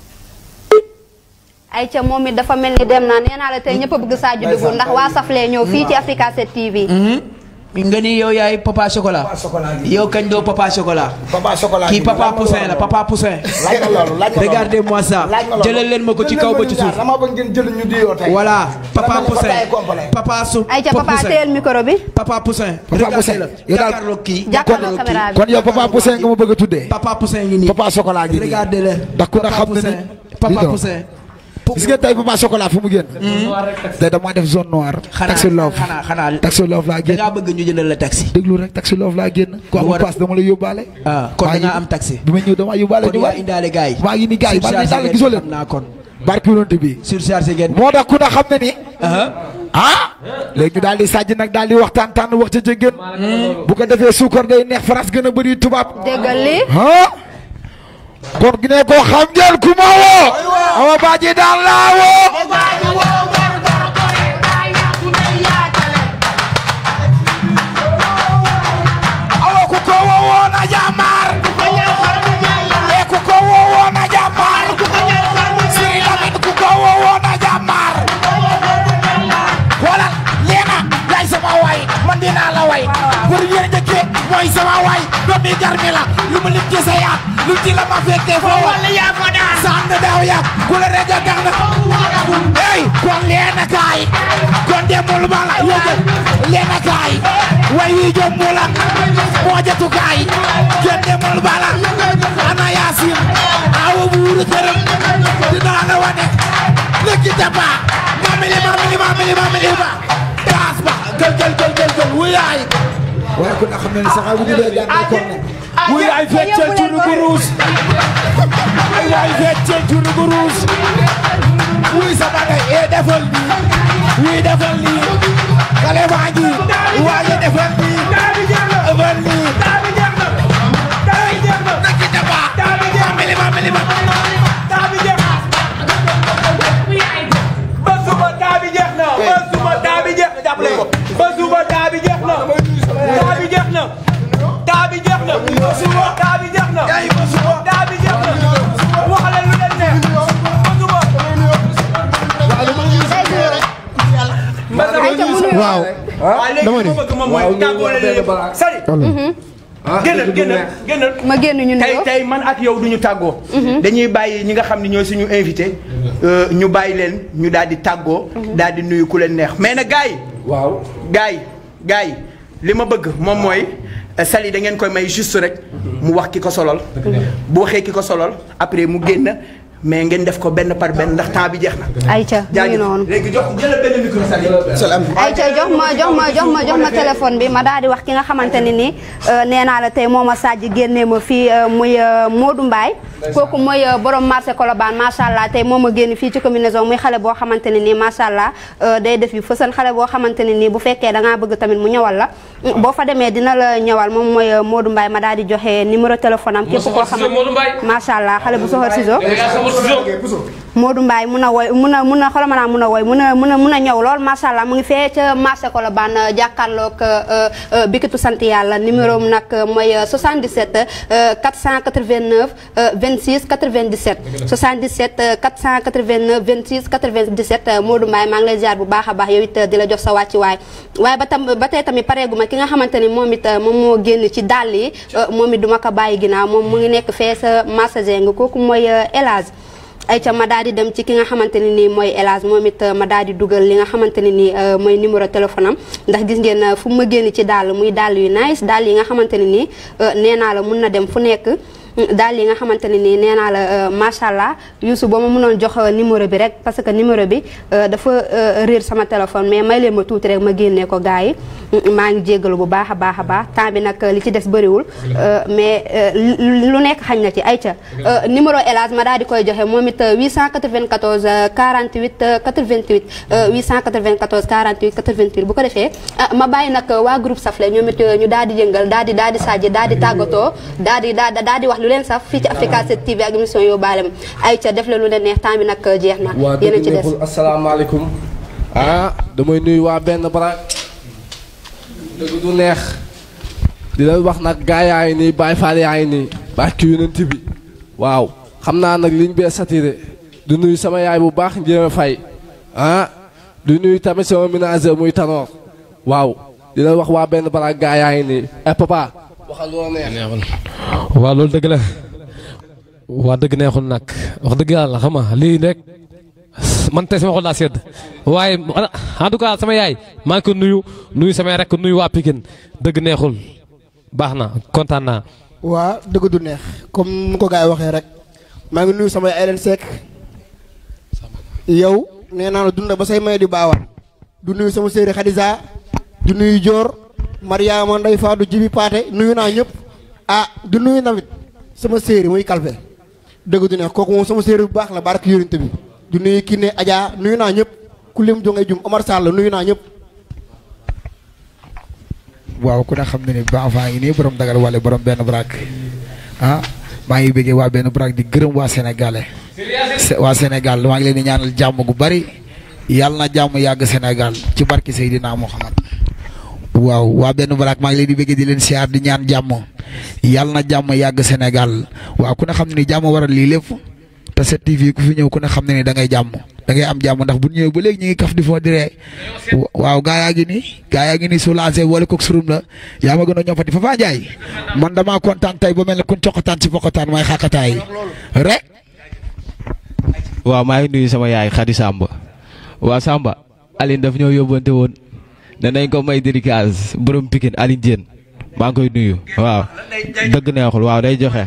Speaker 1: ayca moom it dafa mel ni dem na nee naa la tey ñëpp a bëgg Sadio dugg ndax waa Safle ñëw fii ci Africa 7 TV
Speaker 3: nga ni yow yaay papa chocolat. yow kañ doo papa chocolat.
Speaker 9: papa chocolat
Speaker 3: kii papa poussin la papa poussin.
Speaker 9: laaj ma loolu laaj ma loolu
Speaker 3: regardez-moi ça.
Speaker 9: laaj ma loolu
Speaker 3: jëlal leen ma ko ci kaw ba ci suuf.
Speaker 9: dama bëgg ngeen jël ñu diyoo tey.
Speaker 3: voilà papa
Speaker 9: Dama ne
Speaker 3: poussin
Speaker 9: bataille complète.
Speaker 3: papa su
Speaker 1: ay ca papa teel micro bi.
Speaker 3: papa poussin.
Speaker 9: Papa Poussin
Speaker 3: la
Speaker 9: yow daal
Speaker 3: jàkkaarloo kii.
Speaker 1: jàkkaarloo caméra bi.
Speaker 9: kon yow papa Poussin nga ma bëgg a tuddee.
Speaker 3: papa poussin ngi nii.
Speaker 9: papa chocolat gi nii.
Speaker 3: regardez le
Speaker 9: ndax ku ne xam na ni.
Speaker 3: papa
Speaker 9: Dis donc.
Speaker 3: poussin.
Speaker 9: gis nga tey papa chocolat fu mu génn. tey damaa def zone noire. taxi love
Speaker 3: xanaa xanaa
Speaker 9: taxi love laa
Speaker 3: da
Speaker 9: génn.
Speaker 3: ngaa bëgg ñu jëndal la taxi.
Speaker 9: déglu rek taxi love laa génn. ku amul
Speaker 3: war a-
Speaker 9: paas dama la yóbbaale.
Speaker 3: ah kon
Speaker 9: maa
Speaker 3: da
Speaker 9: ngi-
Speaker 3: ngaa am taxi.
Speaker 9: bi ma ñëw damaa yóbbaale
Speaker 3: kon
Speaker 9: ñu
Speaker 3: yaa
Speaker 9: bari.
Speaker 3: indaale gars yi.
Speaker 9: maa ngi ni gars yi maa ngi
Speaker 3: Surchargé
Speaker 9: daal gisoo leen.
Speaker 3: xam naa kon.
Speaker 9: barki yonent bi.
Speaker 3: surchargé ngeen.
Speaker 9: moo tax ku ne xam ne ni. ah léegi ñu daal di sàjj nag daal di waxtaan tànn wax ca jëggeen bu ko defee suukar day neex France gën a bëri tubaab.
Speaker 1: déggal lii.
Speaker 9: ah kon gi ne ko xam ngeen ku ma woo. awa baaji daal laa woo. awa ku ko woo woo na jàmbaar. eh ku ko woo woo na jàmbaar. Siri Lamine ku ko woo woo na jàmbaar. xoolal leena yaay sama waay man dinaa la way pour yéen njëkkee mooy sama waay doom bi garmi la lu mu lim ci sa yaat lu ci la ma fekkee foo wala yaa ko daan sànn daaw yaa ku la reja gax na ey kon leena kaay kon demul ma la yëgal leena kaay way wi jom mu la moo jatu kaay kenn demul ba la ana yaasin awa buuru këram dinaa la wane lëkki jaba mamili mamili mamili mamili ba taas ba gël gël gël gël gël wuyaay waaye ku na xam ne ni sax bu ñu dee jàng kon ne wuyaay feccal turu guruus ay waay feccal turu guruus wuy sa bagay e defal nii wuy defal nii xale baa ngi waaye defal nii defal nii lëkki jaba mamili mamili mamili
Speaker 13: ba suba taa bi jeex na ba suba taa bi jeex na jàppale ko ba suba taa bi jeex na taa bi jeex na taa bi jeex na ba suba taa bi jeex na taa bi jeex na wax leen lu leen neex ba suba
Speaker 8: waaw
Speaker 13: waaw léegi li ma bëgg moom mooy tàggoo leen yëpp sari génnal génnal génnal
Speaker 1: ma génn ñu
Speaker 3: tey
Speaker 1: nuyoo.
Speaker 3: tey man ak yow duñu tàggoo. dañuy bàyyi ñi nga xam ne ñooy suñu invité. euh, ñu bàyyi leen ñu daal di tàggoo. daal di nuyu ku leen neex mais nag gars yi. waaw gars yi gars yi li ma bëgg moom mooy euh, Sali da ngeen koy may juste rek mu wax ki ko solol bu waxee ki ko solol après mu génn mais ngeen def ko benn par benn ndax temps bi jeex na.
Speaker 1: ayca mu ngi
Speaker 3: jaajëf
Speaker 1: noonu.
Speaker 3: léegi jox jëlal benn micro Sali. salaam.
Speaker 1: ayca jox ma jox ma jox ma jox ma téléphone bi ma daal di wax ki nga xamante ne nii nee naa la tey moo ma Sadji génnee ma fii euh, muy euh, Modou Mbaye kooku mooy euh, borom marché Colobane macha allah tey moo ma génn fii ci combinaison muy xale boo xamante ne nii macha allah euh, day def yu fësal xale boo xamante ne nii bu fekkee da ngaa bëgg tamit mu ñëwal la mm, boo fa demee dina la ñëwal moom mooy euh, Modou Mbaye ma daal di joxe numéro téléphone am. képp koo xamante
Speaker 6: Modou Mbaye.
Speaker 1: macha allah xale bu soxor ciseau.
Speaker 6: ciseau.
Speaker 1: Modou Mbaye mun a woy mun a mun a xoolal ma naa mun a woy mun a mun a mun a ñëw lool macha allah mu ngi fee ca marché Colobane jàkkaarloog bikitu sant yàlla numéro am nag mooy 77 euh, 489 euh, 26 97. 77 euh, 489 26 97 euh, Modou Mbaye maa ngi lay ziar bu baax a baax yow it di la jox sa wàcci waay waaye ba tam ba tey tamit pareegu ma ki nga xamante ni moom it moom moo génn ci dàll yi moom it duma ko bàyyi ginnaaw moom mu ngi nekk fee sa marché Zeng kooku mooy El Hadj ay ca ma daal di dem ci ki nga xamante ne nii mooy El Hadj moom it ma daal di dugal li nga xamante ne nii euh, mooy numéro téléphone am ndax gis ngeen euh, fu ma génn ci dàll muy dàll yu nice dàll yi nga xamante ne nii euh, nee naa la mun na dem fu nekk daal yi nga xamante ne nii nee naa la macha allah Youssou boo ma mënoon jox numéro bi rek parce que numéro bi dafa réer sama téléphone mais may leen ma tuuti rek ma génnee ko gars yi maa ngi jéggalu bu baax a baax a baax temps bi nag li ci des bëriwul mais lu nekk xañ na ci ay ca numéro El Hadj ma daal di koy joxe moom it 894 48 88 894 48 88 bu ko defee ma bàyyi nag waa groupe Safle ñoom it ñu daal di yëngal daal di daal di sajji daal di tàggatoo daal di daal di wax lu leen saf fii ci Africa 7 TV ak émission yóbbaale ma ay ca def la lu leen neex temps bi nag jeex na
Speaker 8: waa
Speaker 1: yéen a
Speaker 8: dëgg
Speaker 1: ci des
Speaker 8: neexul asalaamaaleykum ah damay nuyu waa benn barak dëgg du neex di leen wax nag gaa yaa ngi nii Baay Faal yaa ngi nii barki yonent bi waaw xam naa nag liñ bee satiré du nuyu sama yaay bu baax njéeme fay ah du nuyu tamit sama ménageur muy tanoor waaw di la wax waa benn baraak gaa yaa ngi nii eh papa waxal loo neex
Speaker 6: waaw loolu dëgg la waa dëgg neexul nag wax dëgg yàlla xam nga lii rek man tey sama xol daa sedd waaye en tout cas sama yaay maa ngi ko nuyu nuyu samay rek nuyu waa Pikine dëgg neexul baax na kontaan naa.
Speaker 10: waa dëgg du neex comme nu ko gars yi waxee rek maa ngi nuyu samay Ellen Seck yow nee naa la dunda ba say may di baawaan du nuyu sama séeri Khadija du nuyu Dior Mariama Ndey Faatu Jibi Paate nuyu naa ñëpp ah du nuyu nawet sama séeri muy kalfe dëgg du neex kooku moom sama séeri bu baax la barke yonent bi du nuyu Kiné Adja nuyu naa ñëpp ku lim jongay jum Omar Sall nuyu naa ñëpp
Speaker 9: waaw ku ne xam ne ni baax faa ngi nii borom dagal wale borom benn brak ah maa ngi bëggee waa benn brak di gërëm waa sénégalais waa Sénégal maa ngi leen di ñaanal jàmm gu bari yàlla na jàmm yàgg Sénégal ci barki Seydina Muhammad waaw waa benn brak maa ngi leen di bëggee di leen siyaar di ñaan jàmm yàlla na jàmm yàgg Sénégal waaw ku ne xam ne ni jàmm waral lii lépp te 7TV ku fi ñëw ku ne xam ne ni da ngay jàmm da ngay am jàmm ndax bu ñu ñëwee ba léegi ñu ngi kaf di foo diree waaw gaa yaa ngi nii gaa yaa ngi nii soulagé wala kook surum la yaa ma gën a ñoppati Papa Ndiaye man damaa kontaan tey ba mel ne kun coqataan ci poqataan may xaqataay rek
Speaker 7: waaw maa ngi nuyu sama yaay Khady Samba waa Samba Aline daf ñoo yóbbante woon ne nañ ko may dédicace borom Pikine Aline Diène maa ngi koy nuyu waaw dëgg neexul waaw day joxe.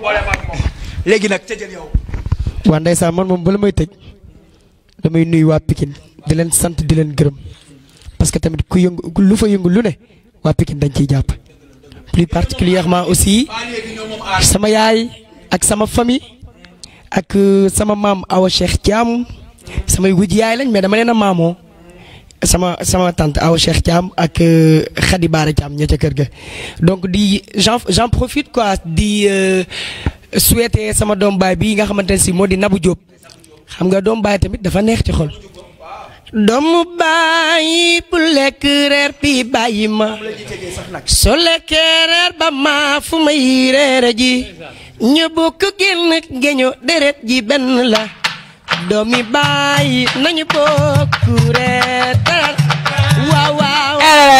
Speaker 13: léegi nag tëjal yow.
Speaker 5: waa ndeysaan man moom bala may tëj damay nuyu waa Pikine di leen sant di leen gërëm parce que tamit ku yëngu lu fa yëngu lu ne waa Pikine dañ ciy jàpp plus particulièrement aussi sama yaay ak sama famille ak sama maam Awa Cheikh Thiam samay wuj yaay lañ mais dama leen a maamoo sama sama tante Awa Cheikh Thiam ak Khady Bara Thiam ña ca kër ga donc di j'en j'en profite quoi di souhaiter sama doom baay bii nga xamante ne si moo di Nabou Diop xam nga doom baay tamit dafa neex ci xol. doomu baay bu lekk reer bi bàyyi ma soo lekkee reer ba ma fu may reere ji ñu bokk génn géño deret ji benn la doomi baay nañu bokk reer dara waaw waaw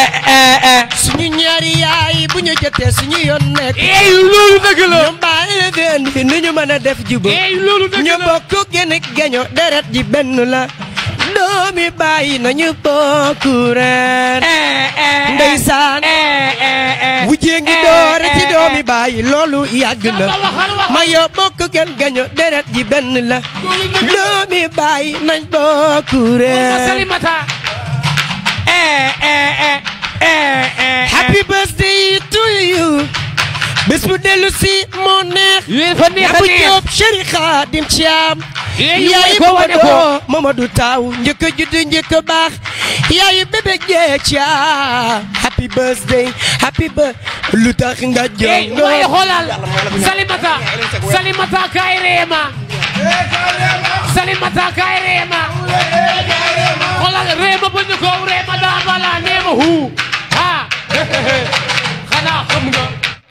Speaker 5: suñu ñaari yaay bu ñu jotee suñu yoon nekk
Speaker 11: ey loolu dëgg la
Speaker 5: ñoom baay la feen fi nu ñu mën a def juba
Speaker 11: ey loolu dëgg la
Speaker 5: ñu bokk génn géño deret ji benn la doomi bàyyi nañu bokk reer ndeysaan wujjee ngi doore ci doomi bàyyi loolu yàgg na ma yoo bokk kenn gaño deret ji benn la doomi bàyyi nañ bokk reer
Speaker 11: Salimata
Speaker 5: happy birthday to you bés bu dellu si moo neex
Speaker 11: fa neex a
Speaker 5: Nabou
Speaker 11: neex.
Speaker 5: Diop Chéri Khadim Thiam
Speaker 11: Yee,
Speaker 5: yaayu
Speaker 11: ko wane ko.
Speaker 5: Mamadou Mamadou Taw njëkk a judd njëkk a baax yaayu bébé jee Thiam happy birthday happy birthday lu tax nga
Speaker 11: ey
Speaker 5: jongo
Speaker 11: waaye xoolal Salimata Salimata kaay reema Salimata kaay reema xoolal reema bu ñu ko reema daa bala neema hu ha xanaa xam nga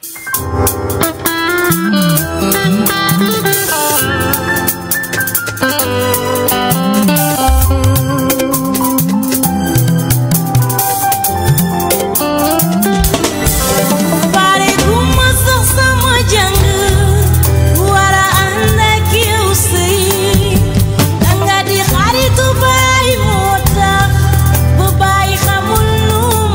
Speaker 4: Pare guma sax sama jàng wara ànd ak yow sëy danga di xaritu baay moo tax ba baay xamul lu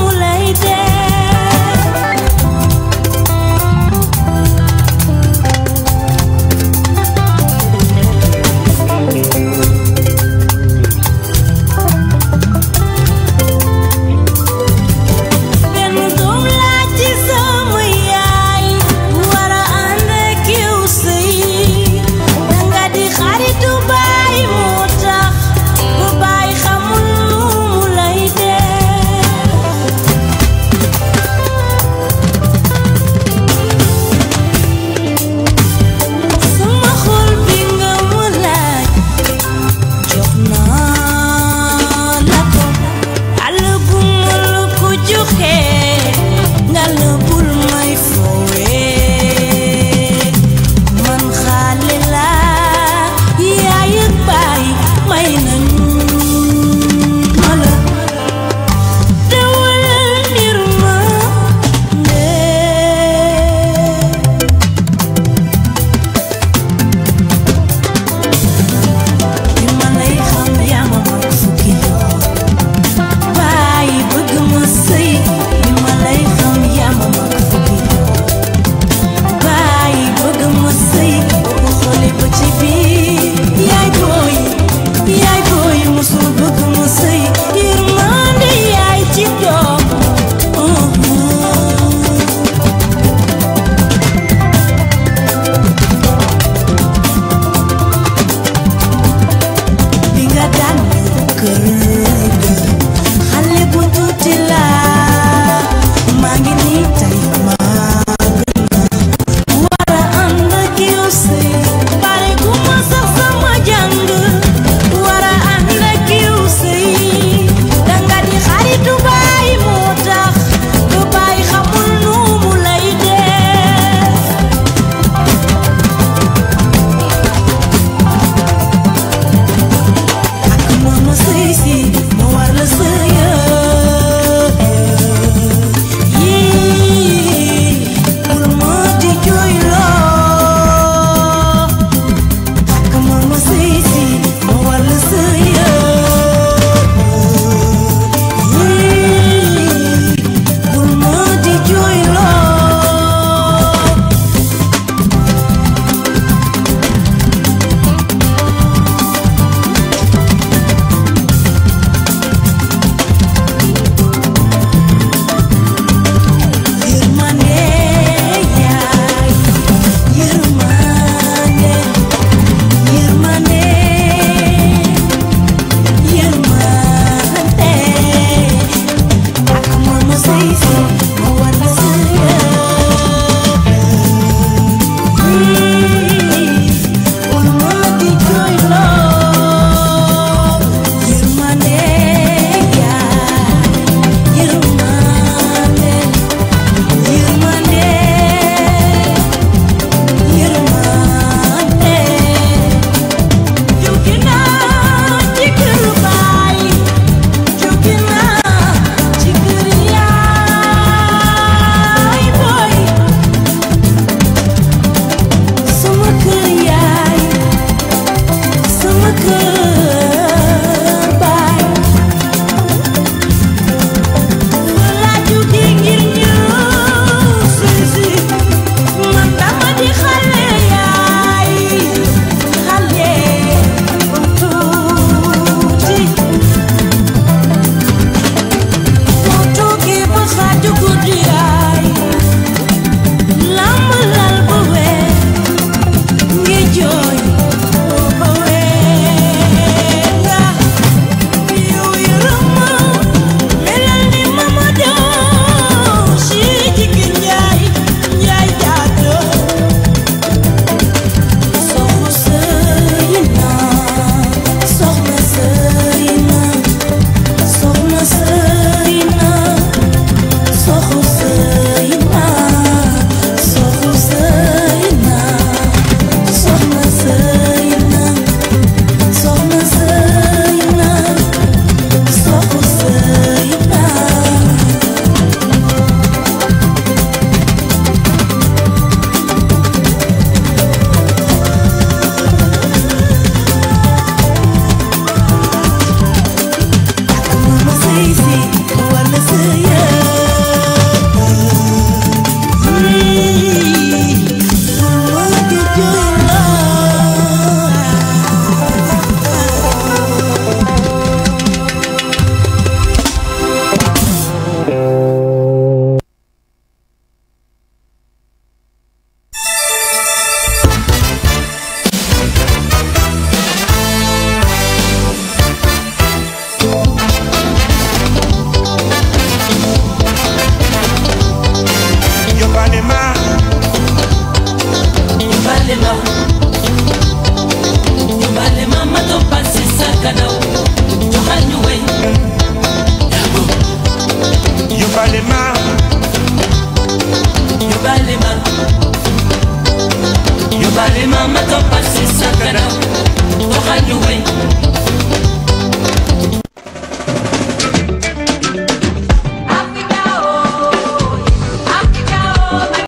Speaker 4: li nga